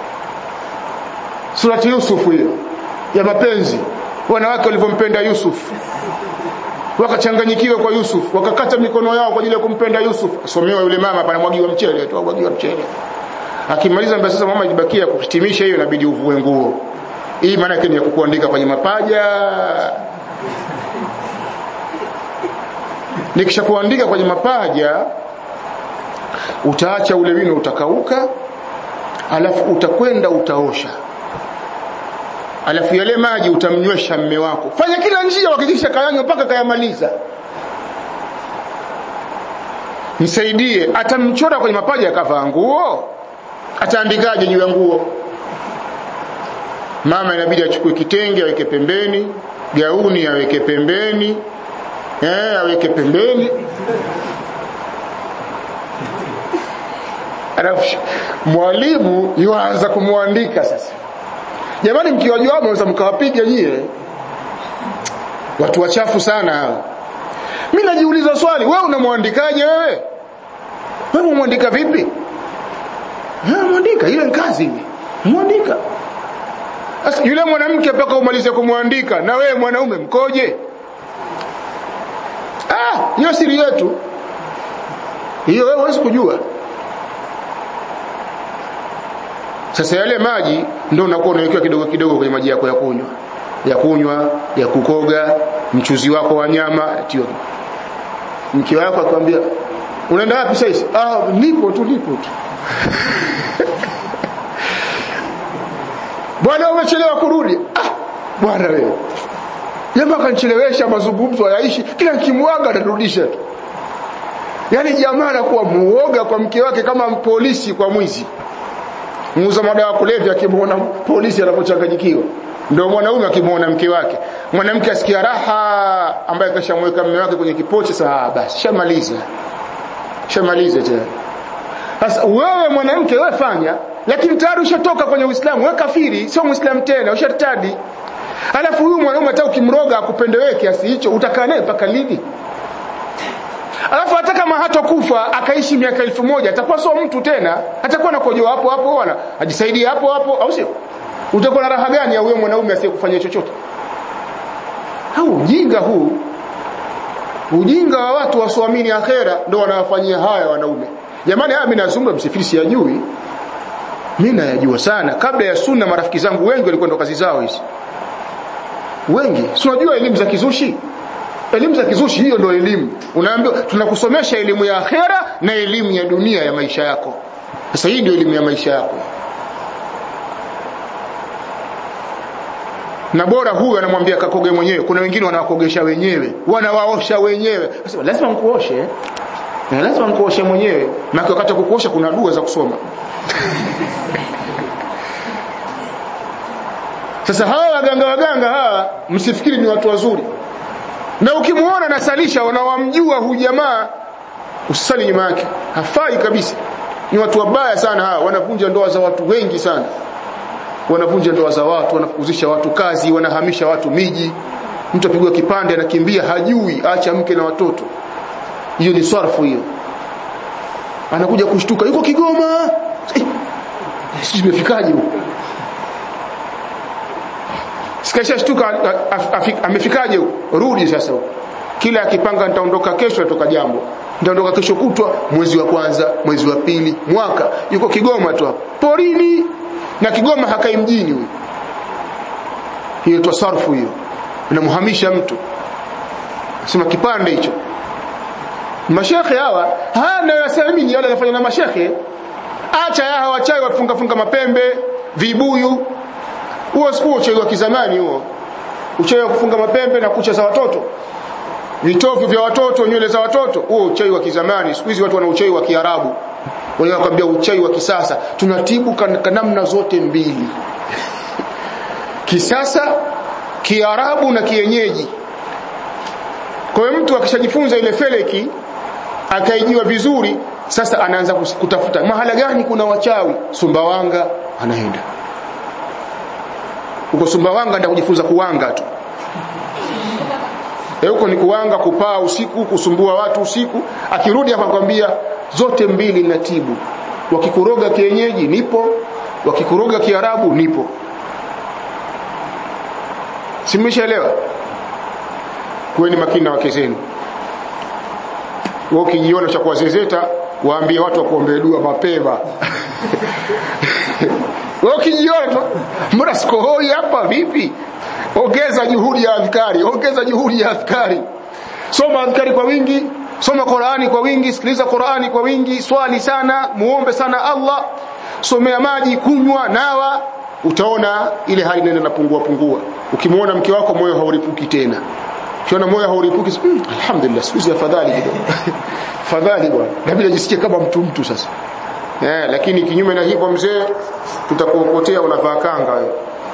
surati Yusuf hiyo ya mapenzi wanawake walivyompenda Yusuf wakachanganyikiwa kwa Yusuf wakakata mikono yao kwa ajili ya kumpenda Yusuf asomewa yule mama panamwagiwa mchele tu mwagiwa mchele akimaliza mbona sasa mama ijibakia kuhitimisha hiyo inabidi uvue nguo hii maana yake ni ya kukuandika kwenye mapaja nikisha kuandika kwenye mapaja utaacha ule wino utakauka alafu utakwenda utaosha alafu yale maji utamnywesha mme wako fanya kila njia hakikisha kayanywa mpaka kayamaliza nisaidie atamchora kwenye mapaja akavaa nguo ataandikaje juu ya nguo mama inabidi achukue kitenge aweke pembeni gauni aweke pembeni eh aweke pembeni alafu mwalimu yuanza kumwandika sasa jamani mkiwajua mnaweza mkawapiga nyie watu wachafu sana hao mimi najiuliza swali wewe unamwandikaje wewe wewe umwandika vipi eh mwandika ile kazi hivi mwandika sasa yule mwanamke mpaka umalize kumwandika na wewe mwanaume mkoje ah hiyo siri yetu hiyo wewe huwezi kujua Sasa yale maji ndio unakuwa unawekewa kidogo kidogo kwenye maji yako ya kunywa, ya kunywa, ya kukoga, mchuzi wako wa nyama, tio. Mke wako akwambia, "Unaenda wapi sasa?" "Ah, nipo tu, nipo tu." Bwana umechelewa kurudi. Ah, bwana wewe. Jamaa kanichelewesha mazungumzo hayaishi, kila nikimwaga atarudisha tu. Yaani jamaa anakuwa muoga kwa mke wake kama polisi kwa mwizi muuza madawa kulevya akimwona polisi anapochanganyikiwa ndio mwanaume akimwona mke wake mwanamke asikia raha ambaye kashamweka mume wake kwenye kipochi saa basi shamaliza shamaliza tena sasa wewe mwanamke wewe fanya lakini tayari ushatoka kwenye Uislamu wewe kafiri sio muislamu tena ushartadi alafu huyu mwanaume hata ukimroga akupende wewe kiasi hicho utakaa naye mpaka lini alafu hata kama hatokufa akaishi miaka elfu moja atakuwa sio mtu tena atakuwa na kojoa hapo hapo wala ajisaidie hapo hapo au sio utakuwa na raha gani ya huyo mwanaume asiyekufanyia chochote au ujinga huu ujinga wa watu wasioamini akhera ndio wanawafanyia haya wanaume jamani haya mimi nazungumza msifiri siyajui mimi nayajua sana kabla ya sunna marafiki zangu wengi walikuwa ndo kazi zao hizi wengi si unajua elimu za kizushi elimu za kizushi hiyo ndio elimu unaambiwa tunakusomesha elimu ya akhera na elimu ya dunia ya maisha yako sasa hii ndio elimu ya maisha yako na bora huyu anamwambia kakoge mwenyewe kuna wengine wanawakogesha wenyewe wanawaosha wenyewe sasa lazima nikuoshe na lazima nikuoshe mwenyewe maana wakati wa kukuosha kuna dua za kusoma sasa hawa waganga waganga hawa msifikiri ni watu wazuri na ukimuona nasalisha wanawamjua huyu jamaa usali nyuma yake hafai kabisa ni watu wabaya sana hawa wanavunja ndoa za watu wengi sana wanavunja ndoa za watu wanafukuzisha watu kazi wanahamisha watu miji mtu apigwa kipande anakimbia hajui acha mke na watoto hiyo ni sarfu hiyo anakuja kushtuka yuko Kigoma eh, sisi tumefikaje huko sikasha shtuka amefikaje huko rudi sasa huko kila akipanga nitaondoka kesho natoka jambo nitaondoka kesho kutwa mwezi wa kwanza mwezi wa pili mwaka yuko Kigoma tu hapo porini na Kigoma hakai mjini huyo hiyo tasarfu hiyo unamhamisha mtu sema kipande hicho mashekhe hawa hana yasamini wala anafanya na mashekhe acha ya hawa chai wafunga funga mapembe vibuyu huo siku uchawi wa kizamani huo uchawi wa kufunga mapembe na kucha za watoto vitovu vya watoto nywele za watoto huo uchawi wa kizamani siku hizi watu wana uchawi wa kiarabu wenyewe wakwambia uchawi wa kisasa tunatibu kwa namna zote mbili kisasa kiarabu na kienyeji kwa hiyo mtu akishajifunza ile feleki akaijua vizuri sasa anaanza kutafuta mahala gani kuna wachawi Sumbawanga anaenda huko Sumbawanga ndio kujifunza kuwanga tu e huko ni kuwanga kupaa usiku kusumbua watu usiku akirudi hapa kwambia zote mbili natibu wakikuroga kienyeji nipo wakikuroga kiarabu nipo simeshaelewa kuweni makini na wake zenu wewe ukijiona cha kuwazezeta waambie watu wakuombee dua mapema wewe ukijiona tu mbona sikohoi hapa vipi ongeza juhudi ya adhkari ongeza juhudi ya adhkari soma adhkari kwa wingi soma Qur'ani kwa wingi sikiliza Qur'ani kwa wingi swali sana muombe sana Allah somea maji kunywa nawa utaona ile hali inaenda napungua pungua ukimwona mke wako moyo hauripuki tena ukiona moyo hauripuki mm, alhamdulillah siku hizi afadhali kidogo fadhali bwana nabidi ajisikie kama mtu mtu sasa eh lakini kinyume na hivyo mzee tutakuokotea unavaa kanga wewe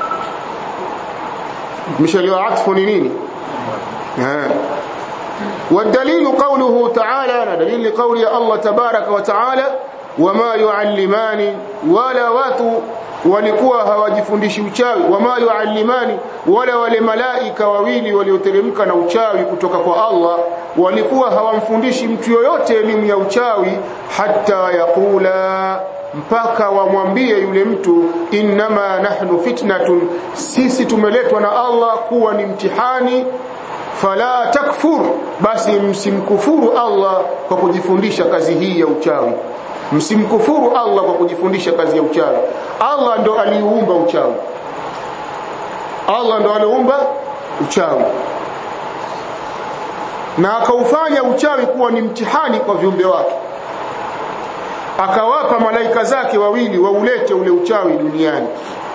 mshaliwa atfu ni nini eh والدليل قوله تعالى دليل قول الله تبارك وتعالى وما يعلمان ولا watu walikuwa hawajifundishi uchawi wama yuallimani wala wale malaika wawili walioteremka na uchawi kutoka kwa Allah walikuwa hawamfundishi mtu yoyote elimu ya uchawi hata yakula mpaka wamwambie yule mtu innama nahnu fitnatun sisi tumeletwa na Allah kuwa ni mtihani fala takfur basi msimkufuru Allah kwa kujifundisha kazi hii ya uchawi msimkufuru Allah kwa kujifundisha kazi ya uchawi Allah ndo aliumba uchawi Allah ndo aliumba uchawi na akaufanya uchawi kuwa ni mtihani kwa viumbe wake akawapa malaika zake wawili waulete ule uchawi duniani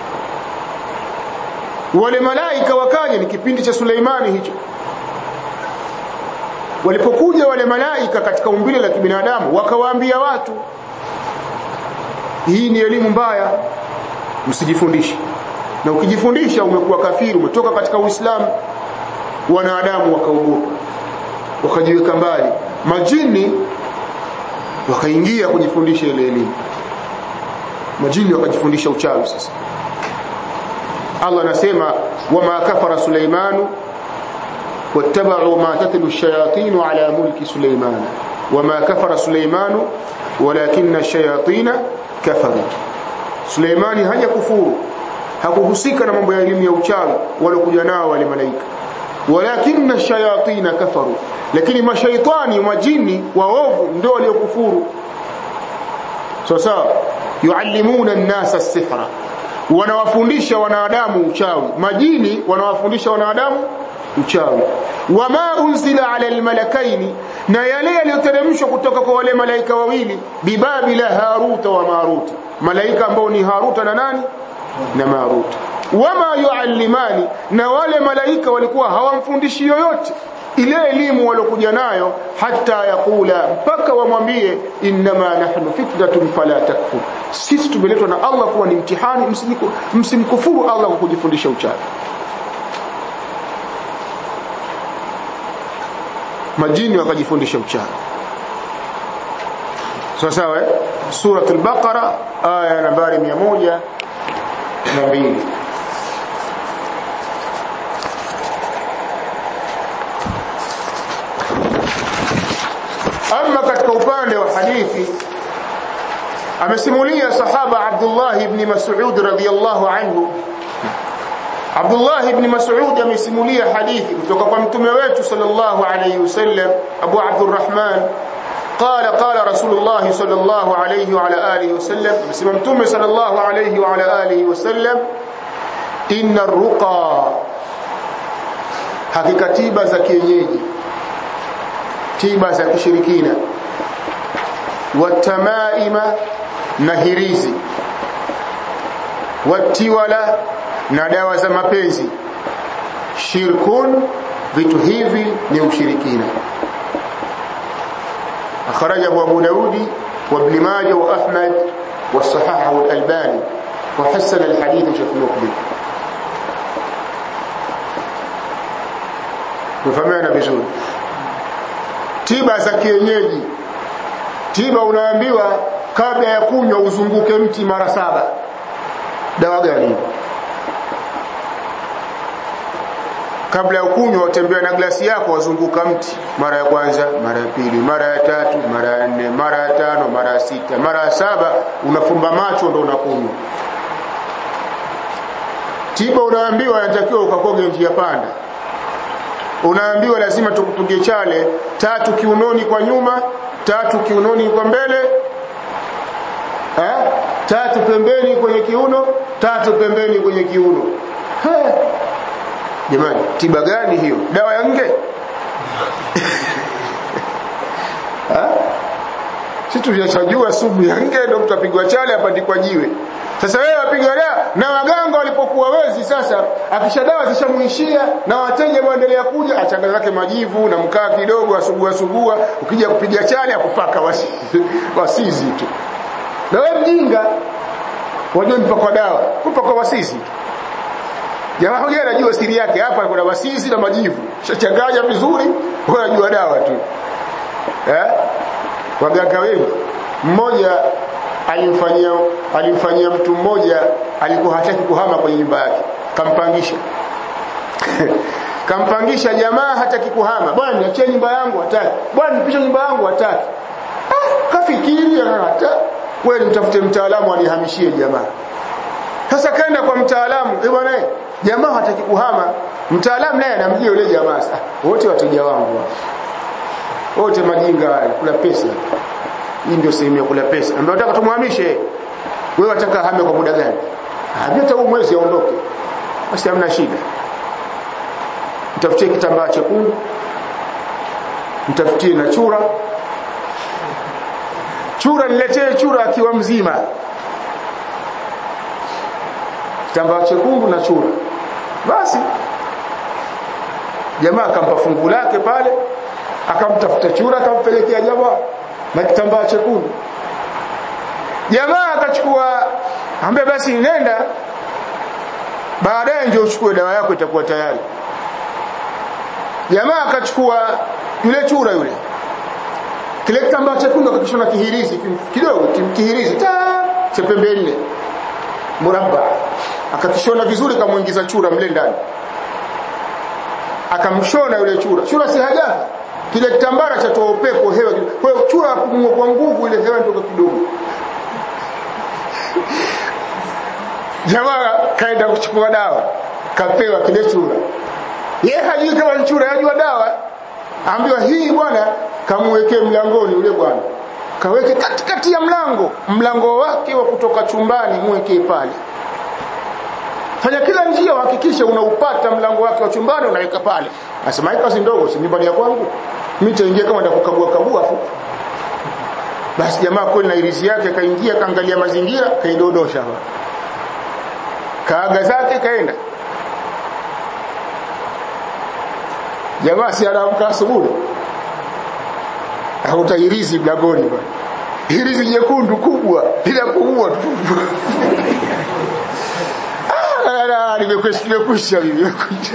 wale malaika wakaja ni kipindi cha Suleimani hicho walipokuja wale malaika katika umbile la kibinadamu wakawaambia watu hii ni elimu mbaya msijifundishe na ukijifundisha umekuwa kafiri umetoka katika Uislamu wanadamu wakaogopa wakajiweka mbali majini wakaingia kujifundisha ile elimu majini wakajifundisha uchawi sasa Allah anasema wama kafara Suleimanu واتبعوا ما تتلو الشياطين على ملك سليمان وما كفر سليمان ولكن الشياطين كفروا سليمان haja kufuru hakuhusika na mambo ya elimu ya uchawi waliokuja nao wale malaika walakinna ash-shayatin kafaru lakini mashaitani majini waovu ndio waliokufuru sasa yuallimuna an-nasa as-sihra wanawafundisha wanadamu uchawi majini wanawafundisha wanadamu uchawi wama unzila ala almalakaini na yale yaliyoteremshwa kutoka kwa wale malaika wawili bibabila haruta wa maruta malaika ambao ni haruta na nani na maruta wama yuallimani na wale malaika walikuwa hawamfundishi yoyote ile elimu waliokuja nayo hata yakula mpaka wamwambie innama nahnu fitnatun fala takfur sisi tumeletwa na Allah kuwa ni mtihani msimkufuru Allah kwa kujifundisha uchawi majini wakajifundisha uchawi sawa sawa eh suratul baqara aya nambari 102 ama katika upande wa hadithi amesimulia sahaba Abdullah ibn Mas'ud radhiyallahu anhu Abdullah ibn Mas'ud amesimulia hadithi kutoka kwa mtume wetu sallallahu alayhi wasallam Abu Abdurrahman قال قال رسول الله صلى الله عليه وعلى اله وسلم بسم متوم صلى الله عليه وعلى اله وسلم ان الرقى hakika tiba za kienyeji tiba za kishirikina watamaima na hirizi watiwala na dawa za mapenzi shirkun vitu hivi ni ushirikina akhrajahu abu daudi wa ibn majah wa ahmad wa sahahahu al-albani wa hasana al-hadith shaykh muqbil tufahamiana vizuri tiba za kienyeji tiba unaambiwa kabla ya kunywa uzunguke mti mara saba dawa gani kabla ya kunywa utembea na glasi yako wazunguka mti mara ya kwanza mara ya pili mara ya tatu mara ya nne mara ya tano mara ya sita mara ya saba unafumba macho ndo unakunywa tiba unaambiwa inatakiwa ukakoge njia panda unaambiwa lazima tukupigie chale tatu kiunoni kwa nyuma tatu kiunoni kwa mbele eh? tatu pembeni kwenye kiuno tatu pembeni kwenye kiuno He. jamani tiba gani hiyo dawa ya nge si tunachojua sumu ya nge ndo mtu apigwa chale apandikwa jiwe sasa wewe wapiga dawa na waganga walipokuwa wezi sasa akisha dawa zishamuishia na wateja waendelea kuja achanganya zake majivu na mkaa kidogo asugua sugua ukija kupiga chale akupaka wasi, wasizi tu na wewe mjinga wajua mpaka dawa mpaka wasizi tu jamaa huyo anajua siri yake hapa kuna wasizi na majivu shachanganya vizuri wewe unajua dawa tu eh waganga wengi mmoja alimfanyia alimfanyia mtu mmoja alikuwa hataki kuhama kwenye nyumba yake kampangisha kampangisha jamaa hataki kuhama bwana niachie nyumba yangu hataki bwana nipishe nyumba yangu hataki ah, kafikiri hata wewe mtafute mtaalamu anihamishie jamaa sasa kaenda kwa mtaalamu eh bwana jamaa hataki kuhama mtaalamu naye anamjia yule jamaa sasa wote wateja wangu wote majinga wale kula pesa hii ndio sehemu ya kula pesa ambayo nataka tumhamishe wewe wataka hame kwa muda gani hata huu mwezi aondoke basi hamna shida mtafutie kitambaa chekundu mtafutie na chura chura niletee chura akiwa mzima kitambaa chekundu na chura basi jamaa akampa fungu lake pale akamtafuta chura akampelekea jamaa na kitambaa chekundu jamaa akachukua ambaye basi nenda baadaye ndio uchukue dawa yako itakuwa tayari jamaa akachukua yule chura yule kile kitambaa chekundu akakishona kihirizi kidogo kihirizi ta cha pembe nne murabba akakishona vizuri kamuingiza chura mle ndani akamshona yule chura chura si hajafa kile kitambara cha toa upepo hewa kwa hiyo chura apumua kwa nguvu ile hewa ndoka kidogo jamaa kaenda kuchukua dawa kapewa kile chura yeye hajui kama ni chura yajua dawa ambiwa hii bwana kamwekee mlangoni yule bwana kaweke katikati ya mlango mlango wake wa kutoka chumbani mwekee pale fanya kila njia uhakikishe unaupata mlango wake wa chumbani unaweka pale asema hii kazi ndogo si nyumbani ya kwangu mimi nitaingia kama ndakukagua kagua fu basi jamaa kweli na irizi yake kaingia kaangalia mazingira kaidodosha hapa kaaga zake kaenda jamaa si anaamka asubuhi au irizi mlangoni bwana irizi jekundu kubwa bila kuua nimekwisha nimekwisha mimi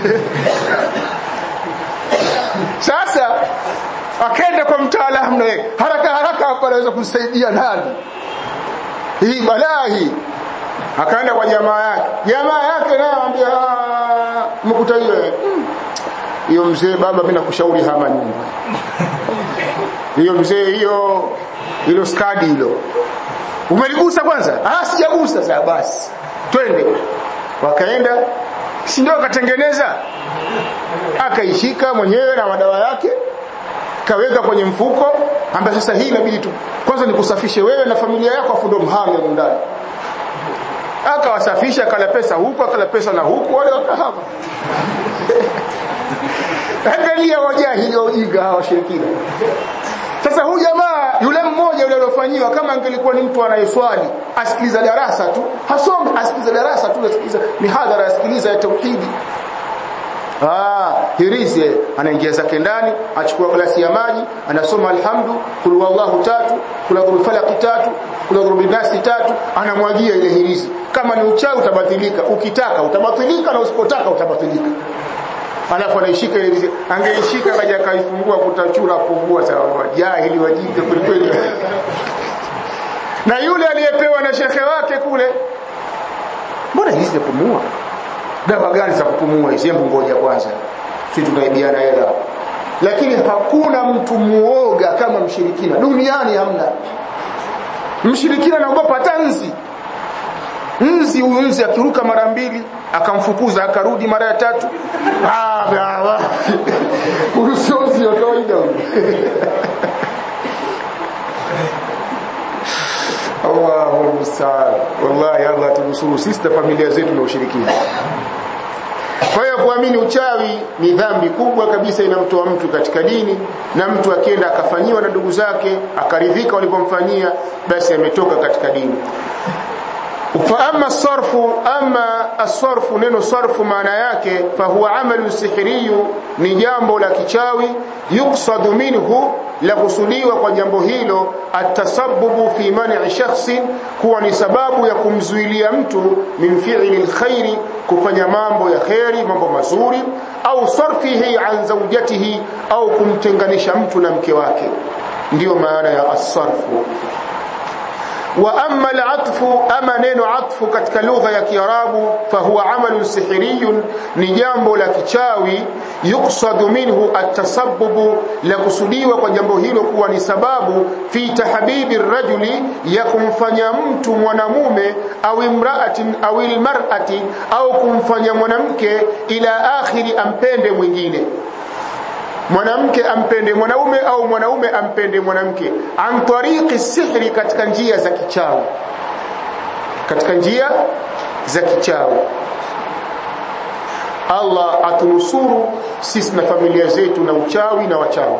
sasa akaenda kwa mtaalamu naye haraka haraka hapa anaweza kumsaidia nani hii balaa hii akaenda kwa jamaa yake jamaa yake naye anambia mkuta hiyo hiyo mzee baba mimi nakushauri hama nyumba hiyo mzee hiyo hilo skadi hilo umeligusa kwanza ah sijagusa sasa basi twende wakaenda si ndio akatengeneza akaishika mwenyewe na madawa yake kaweka kwenye mfuko ambaye sasa hii inabidi tu kwanza nikusafishe wewe na familia yako afu ndo mhame ndani akawasafisha akala pesa huku akala pesa na huku wale wakahama angalia wajahili wa ujinga hawa washirikina sasa huyu jamaa yule mmoja yule aliyofanyiwa kama angelikuwa ni mtu anayeswali asikiliza darasa tu hasome asikiliza darasa tu asikiliza mihadhara asikiliza ya tauhidi ah hirizi anaingia zake ndani achukua glasi ya maji anasoma alhamdu kul wallahu tatu kula dhul falaq tatu kula dhul nasi tatu anamwagia ile hirizi kama ni uchawi utabatilika ukitaka utabatilika na usipotaka utabatilika alafu anaishika ile hirizi angeishika kaja kaifungua kutachura pungua sawa wajahili wajinga kweli na yule aliyepewa na shekhe wake kule mbona hizi zapumua dawa gani za kupumua hizi hebu ngoja kwanza sisi tunaibiana hela lakini hakuna mtu muoga kama mshirikina duniani hamna mshirikina anaogopa tanzi nzi huyu nzi akiruka mara mbili akamfukuza akarudi mara ya tatu ah urusozi wa kawaida Allahu musta'an wallahi Allah tunusuru sisi na familia zetu na ushirikina kwa hiyo kuamini uchawi ni dhambi kubwa kabisa inamtoa mtu katika dini na mtu akienda akafanyiwa na ndugu zake akaridhika walipomfanyia basi ametoka katika dini fa amma sarfu amma asarfu neno sarfu maana yake fa huwa amalu sihiriyu ni jambo la kichawi yuksadu minhu la kusudiwa kwa jambo hilo atasabbubu fi man'i shakhsin kuwa ni sababu ya kumzuilia mtu min fi'li alkhairi kufanya mambo ya khairi mambo mazuri au sarfihi an zawjatihi au kumtenganisha mtu na mke wake ndiyo maana ya asarfu wa amma al-atfu ama neno atfu katika lugha ya Kiarabu fahuwa amalu sihiriyun ni jambo la kichawi yuksadu minhu at-tasabbubu la kusudiwa kwa jambo hilo kuwa ni sababu fi tahbibi rajuli ya kumfanya mtu mwanamume au imraatin au ilmar'ati au kumfanya mwanamke ila akhiri ampende mwingine mwanamke ampende mwanaume au mwanaume ampende mwanamke an tariqi sihri katika njia za kichawi katika njia za kichawi Allah atunusuru sisi na familia zetu na uchawi na wachawi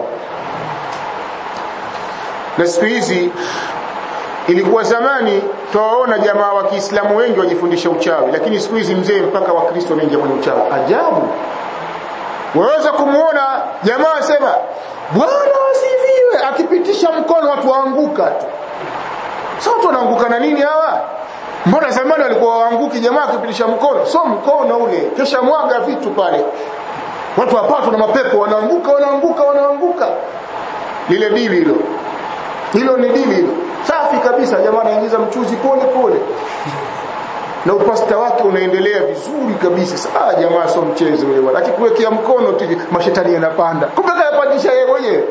na siku hizi ilikuwa zamani twaona jamaa wa Kiislamu wengi wajifundisha uchawi lakini siku hizi mzee mpaka wakristo wanaingia kwenye uchawi ajabu waweza kumuona jamaa sema bwana asifiwe akipitisha mkono watu waanguka tu sasa watu wanaanguka na nini hawa mbona zamani walikuwa waanguki jamaa akipitisha mkono so mkono ule kisha mwaga vitu pale watu wapatwa na mapepo wanaanguka wanaanguka wanaanguka lile dili hilo hilo ni dili hilo safi kabisa jamaa anaingiza mchuzi pole pole na upasta wake unaendelea vizuri kabisa sasa jamaa sio mchezo wewe bwana akikuwekea mkono tu mashetani yanapanda kumbe kayapandisha yeye mwenyewe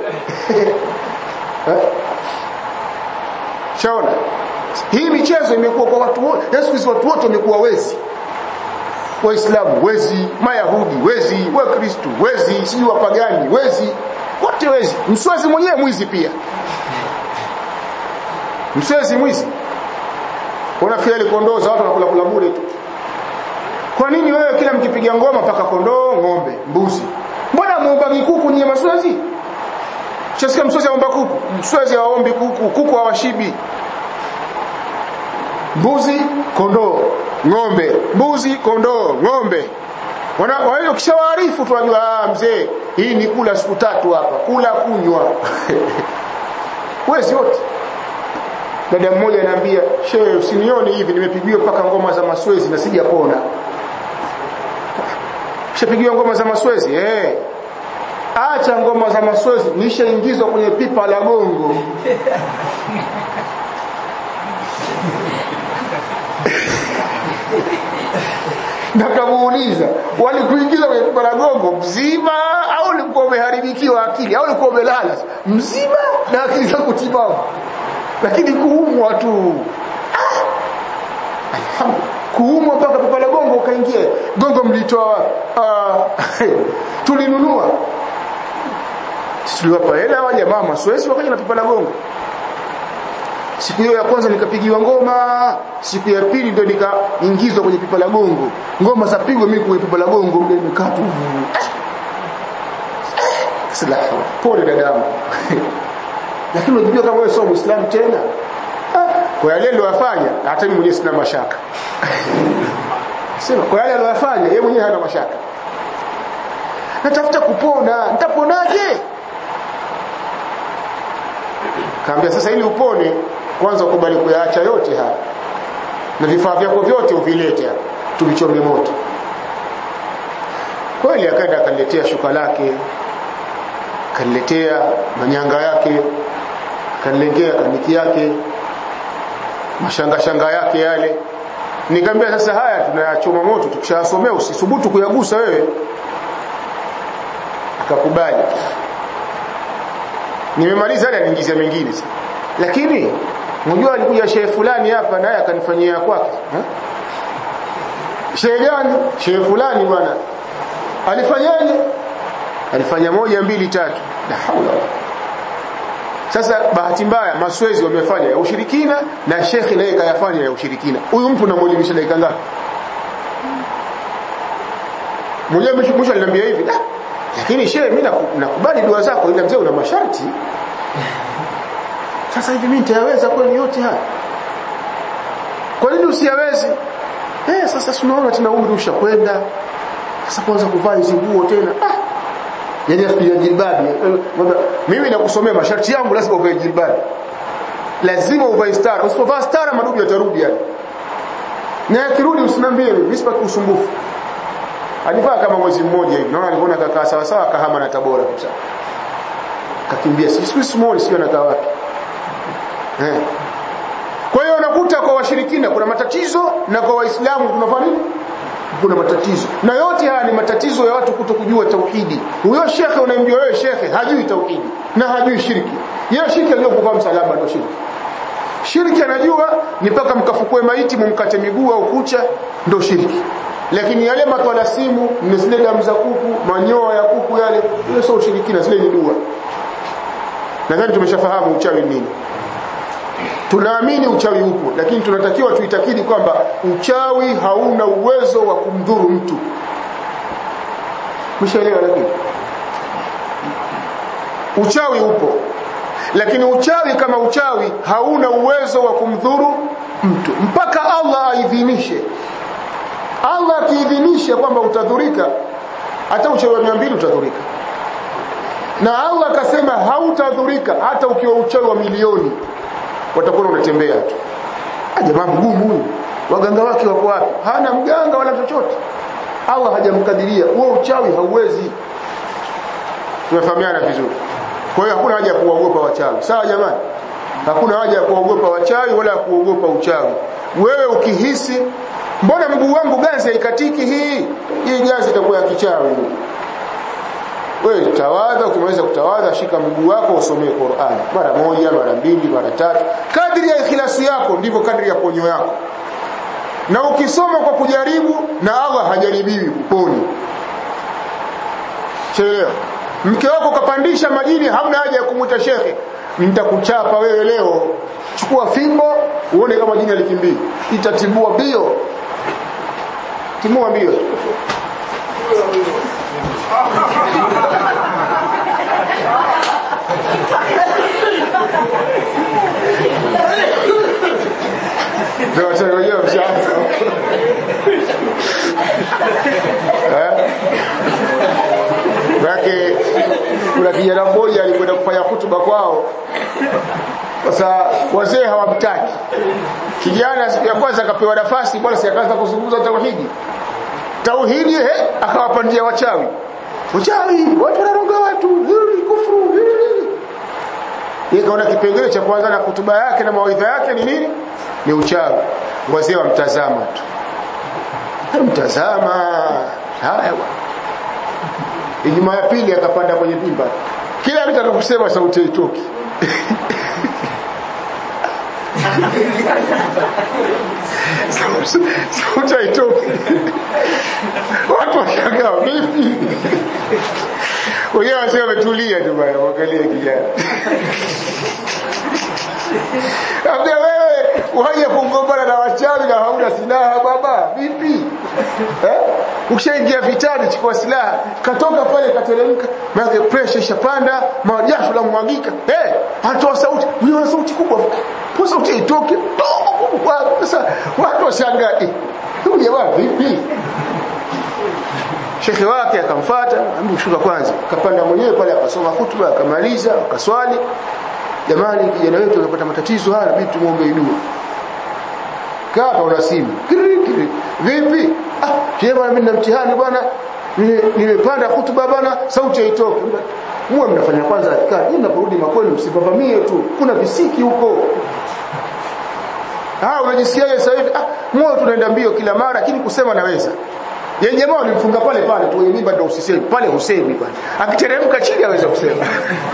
shaona hii michezo imekuwa kwa watu wote Yesu Kristo watu wote wamekuwa wezi waislamu wezi mayahudi wezi wakristo wezi sijui wapagani wezi wote wezi mswezi mwenyewe mwizi pia mswezi mwizi unafikiri ile kondoo za watu wanakula kula bure tu kwa nini wewe kila mkipiga ngoma paka kondoo ng'ombe mbuzi mbona muomba kuku nyie maswezi chasikia mswezi aomba kuku mswezi haombi kuku kuku hawashibi mbuzi kondoo ng'ombe mbuzi kondoo ng'ombe wana wao kishawaarifu tunajua ah mzee hii ni kula siku tatu hapa kula kunywa wewe wote dada mmoja ananiambia shehe usinione hivi nimepigiwa mpaka ngoma za maswezi na sijapona shapigiwa ngoma za maswezi eh acha ngoma za maswezi nishaingizwa kwenye pipa la gongo nakamuuliza walikuingiza kwenye pipa la gongo mzima au ulikuwa umeharibikiwa akili au ulikuwa umelala mzima na akili za kutimamu lakini kuumwa tu ah, kuumwa mpaka pipa la gongo ukaingia gongo mlitoa uh, tulinunua tuliwapa hela wa jamaa maswezi wakaja na pipa la gongo siku hiyo ya kwanza nikapigiwa ngoma siku ya pili ndio nikaingizwa kwenye pipa la gongo ngoma za pigwa mimi kwenye pipa la gongo ndio nimekaa tu sala pole dadangu lakini unajua kama wewe sio muislamu tena kwa yale aliyofanya hata mimi mwenyewe sina mashaka sema kwa yale aliyofanya yeye mwenyewe hana mashaka natafuta kupona nitaponaje kaambia sasa ili upone kwanza ukubali kuyaacha yote haya na vifaa vyako vyote uvilete hapa tuvichome moto kweli akaenda akaniletea shuka lake kaniletea manyanga yake kanilengea kaniki yake mashanga shanga yake yale nikamwambia sasa haya tunayachoma moto tukishasomea usisubutu kuyagusa wewe akakubali nimemaliza hadi aniingizia mengine sasa lakini mjua alikuja shehe fulani hapa naye akanifanyia kwake shehe gani shehe fulani bwana alifanyaje alifanya moja mbili tatu la haula sasa bahati mbaya maswezi wamefanya ya ushirikina na shekhi naye kayafanya ya ushirikina huyu mtu namuelimisha dakika ngapi mmoja mwisho aliniambia hivi ah lakini shehe mimi nakubali dua zako ila mzee una masharti sasa hivi mimi nitayaweza kweli yote haya kwa nini usiyawezi eh sasa tunaona tena umri ushakwenda sasa kwanza kuvaa hizo nguo tena ah yani afikiria jilbabi mimi nakusomea masharti yangu lazima uvae jilbabi lazima uvae stara usipovaa stara madudu yatarudi yani na akirudi usinambie mimi sipaki usumbufu alivaa kama mwezi mmoja hivi naona aliona kakaa sawa sawa kahama na tabora kabisa kakimbia siku simuoni sio anakaa wapi eh kwa hiyo unakuta kwa washirikina kuna matatizo na kwa waislamu kunafanya nini kuna matatizo na yote haya ni matatizo ya watu kutokujua tauhidi huyo shekhe unayemjua wewe shekhe hajui tauhidi na hajui shirki yeye shirki aliyokuvaa msalaba ndio shirki shirki anajua ni mpaka mkafukue maiti mumkate miguu au kucha ndio shirki lakini yale matwala simu ni zile damu za kuku manyoya ya kuku yale ile sio ushirikina zile ni dua nadhani tumeshafahamu uchawi nini tunaamini uchawi upo lakini tunatakiwa tuitakidi kwamba uchawi hauna uwezo wa kumdhuru mtu mshaelewa lakini uchawi upo lakini uchawi kama uchawi hauna uwezo wa kumdhuru mtu mpaka Allah aidhinishe Allah akiidhinisha kwamba utadhurika hata uchawi wa 200 utadhurika na Allah akasema hautadhurika hata ukiwa uchawi wa milioni watakuwa unatembea tu jamaa mgumu huyu waganga wake wako wapi hana mganga wala chochote Allah hajamkadiria huo uchawi hauwezi tumefahamiana vizuri kwa hiyo hakuna haja ya kuogopa wachawi sawa jamani hakuna haja ya kuogopa wachawi wala kuogopa uchawi wewe ukihisi mbona mguu wangu ganzi haikatiki hii hii ganzi itakuwa ya kichawi wewe tawadha ukimaliza kutawadha shika mguu wako usomee Qur'an mara moja mara mbili mara tatu kadri ya ikhlasi yako ndivyo kadri ya ponyo yako na ukisoma kwa kujaribu na Allah hajaribiwi kuponi chelewa mke wako kapandisha majini hamna haja ya kumuita shekhe nitakuchapa wewe leo chukua fimbo uone kama jini alikimbia itatibua bio timua bio ndio wachawi wenyewe mshaanza Yake kuna kijana mmoja alikwenda kufanya hutuba kwao. Sasa wazee hawamtaki. Kijana siku ya kwanza akapewa nafasi bwana si akaanza kuzungumza tauhidi. Tauhidi eh akawapandia wachawi. Wachawi, watu wanaroga watu, dhulmi, kufuru, yeye kaona kipengele cha kwanza na kutuba yake na mawaidha yake ni nini? Ni uchawi. Wazee wamtazama tu. Mtazama. Haya Ijumaa ya pili akapanda kwenye pimba. Kila mtu akakusema sauti haitoki. sauti haitoki. Watu washangaa vipi? Wenyewe wasio wametulia tu bwana, waangalie kijana. Ambia wewe waje kugombana na wachawi na hauna silaha baba, vipi? Eh? Ukishaingia vitani chukua silaha, katoka pale kateremka, maana pressure ishapanda, majasho la mwagika. Eh, hey, atoa sauti, una sauti kubwa. Po sauti itoke. Sasa watu washangaa, huyu jamaa vipi? shekhe wake akamfuata ambi shuka kwanza akapanda mwenyewe pale akasoma hutuba akamaliza akaswali jamani kijana wetu anapata matatizo haya inabidi tumuombe dua kaa una simu kiri kiri vipi ah kile bwana mimi na mtihani bwana nimepanda hutuba bwana sauti haitoki muwe mnafanya kwanza adhkari ili mnaporudi makwenu msipavamie tu kuna visiki huko ah unajisikiaje sasa hivi ah moyo tunaenda mbio kila mara lakini kusema naweza yeye jamaa alimfunga pale pale tu mimba ndio usisemi pale husemi bwana akiteremka chini aweza kusema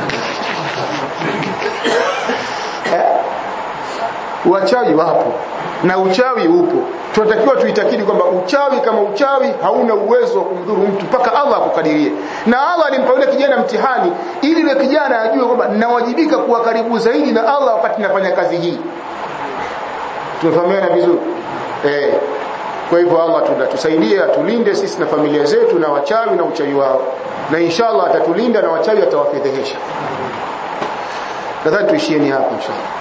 eh? wachawi wapo na uchawi upo tunatakiwa tuitakidi kwamba uchawi kama uchawi hauna uwezo wa kumdhuru mtu mpaka Allah akukadirie na Allah alimpa yule kijana mtihani ili yule kijana ajue kwamba nawajibika kuwa karibu zaidi na Allah wakati nafanya kazi hii tumefahamiana vizuri eh kwa hivyo Allah tusaidie atulinde sisi na familia zetu na wachawi na uchawi wao na inshallah atatulinda na wachawi atawafedhehesha nadhani tuishieni hapo inshallah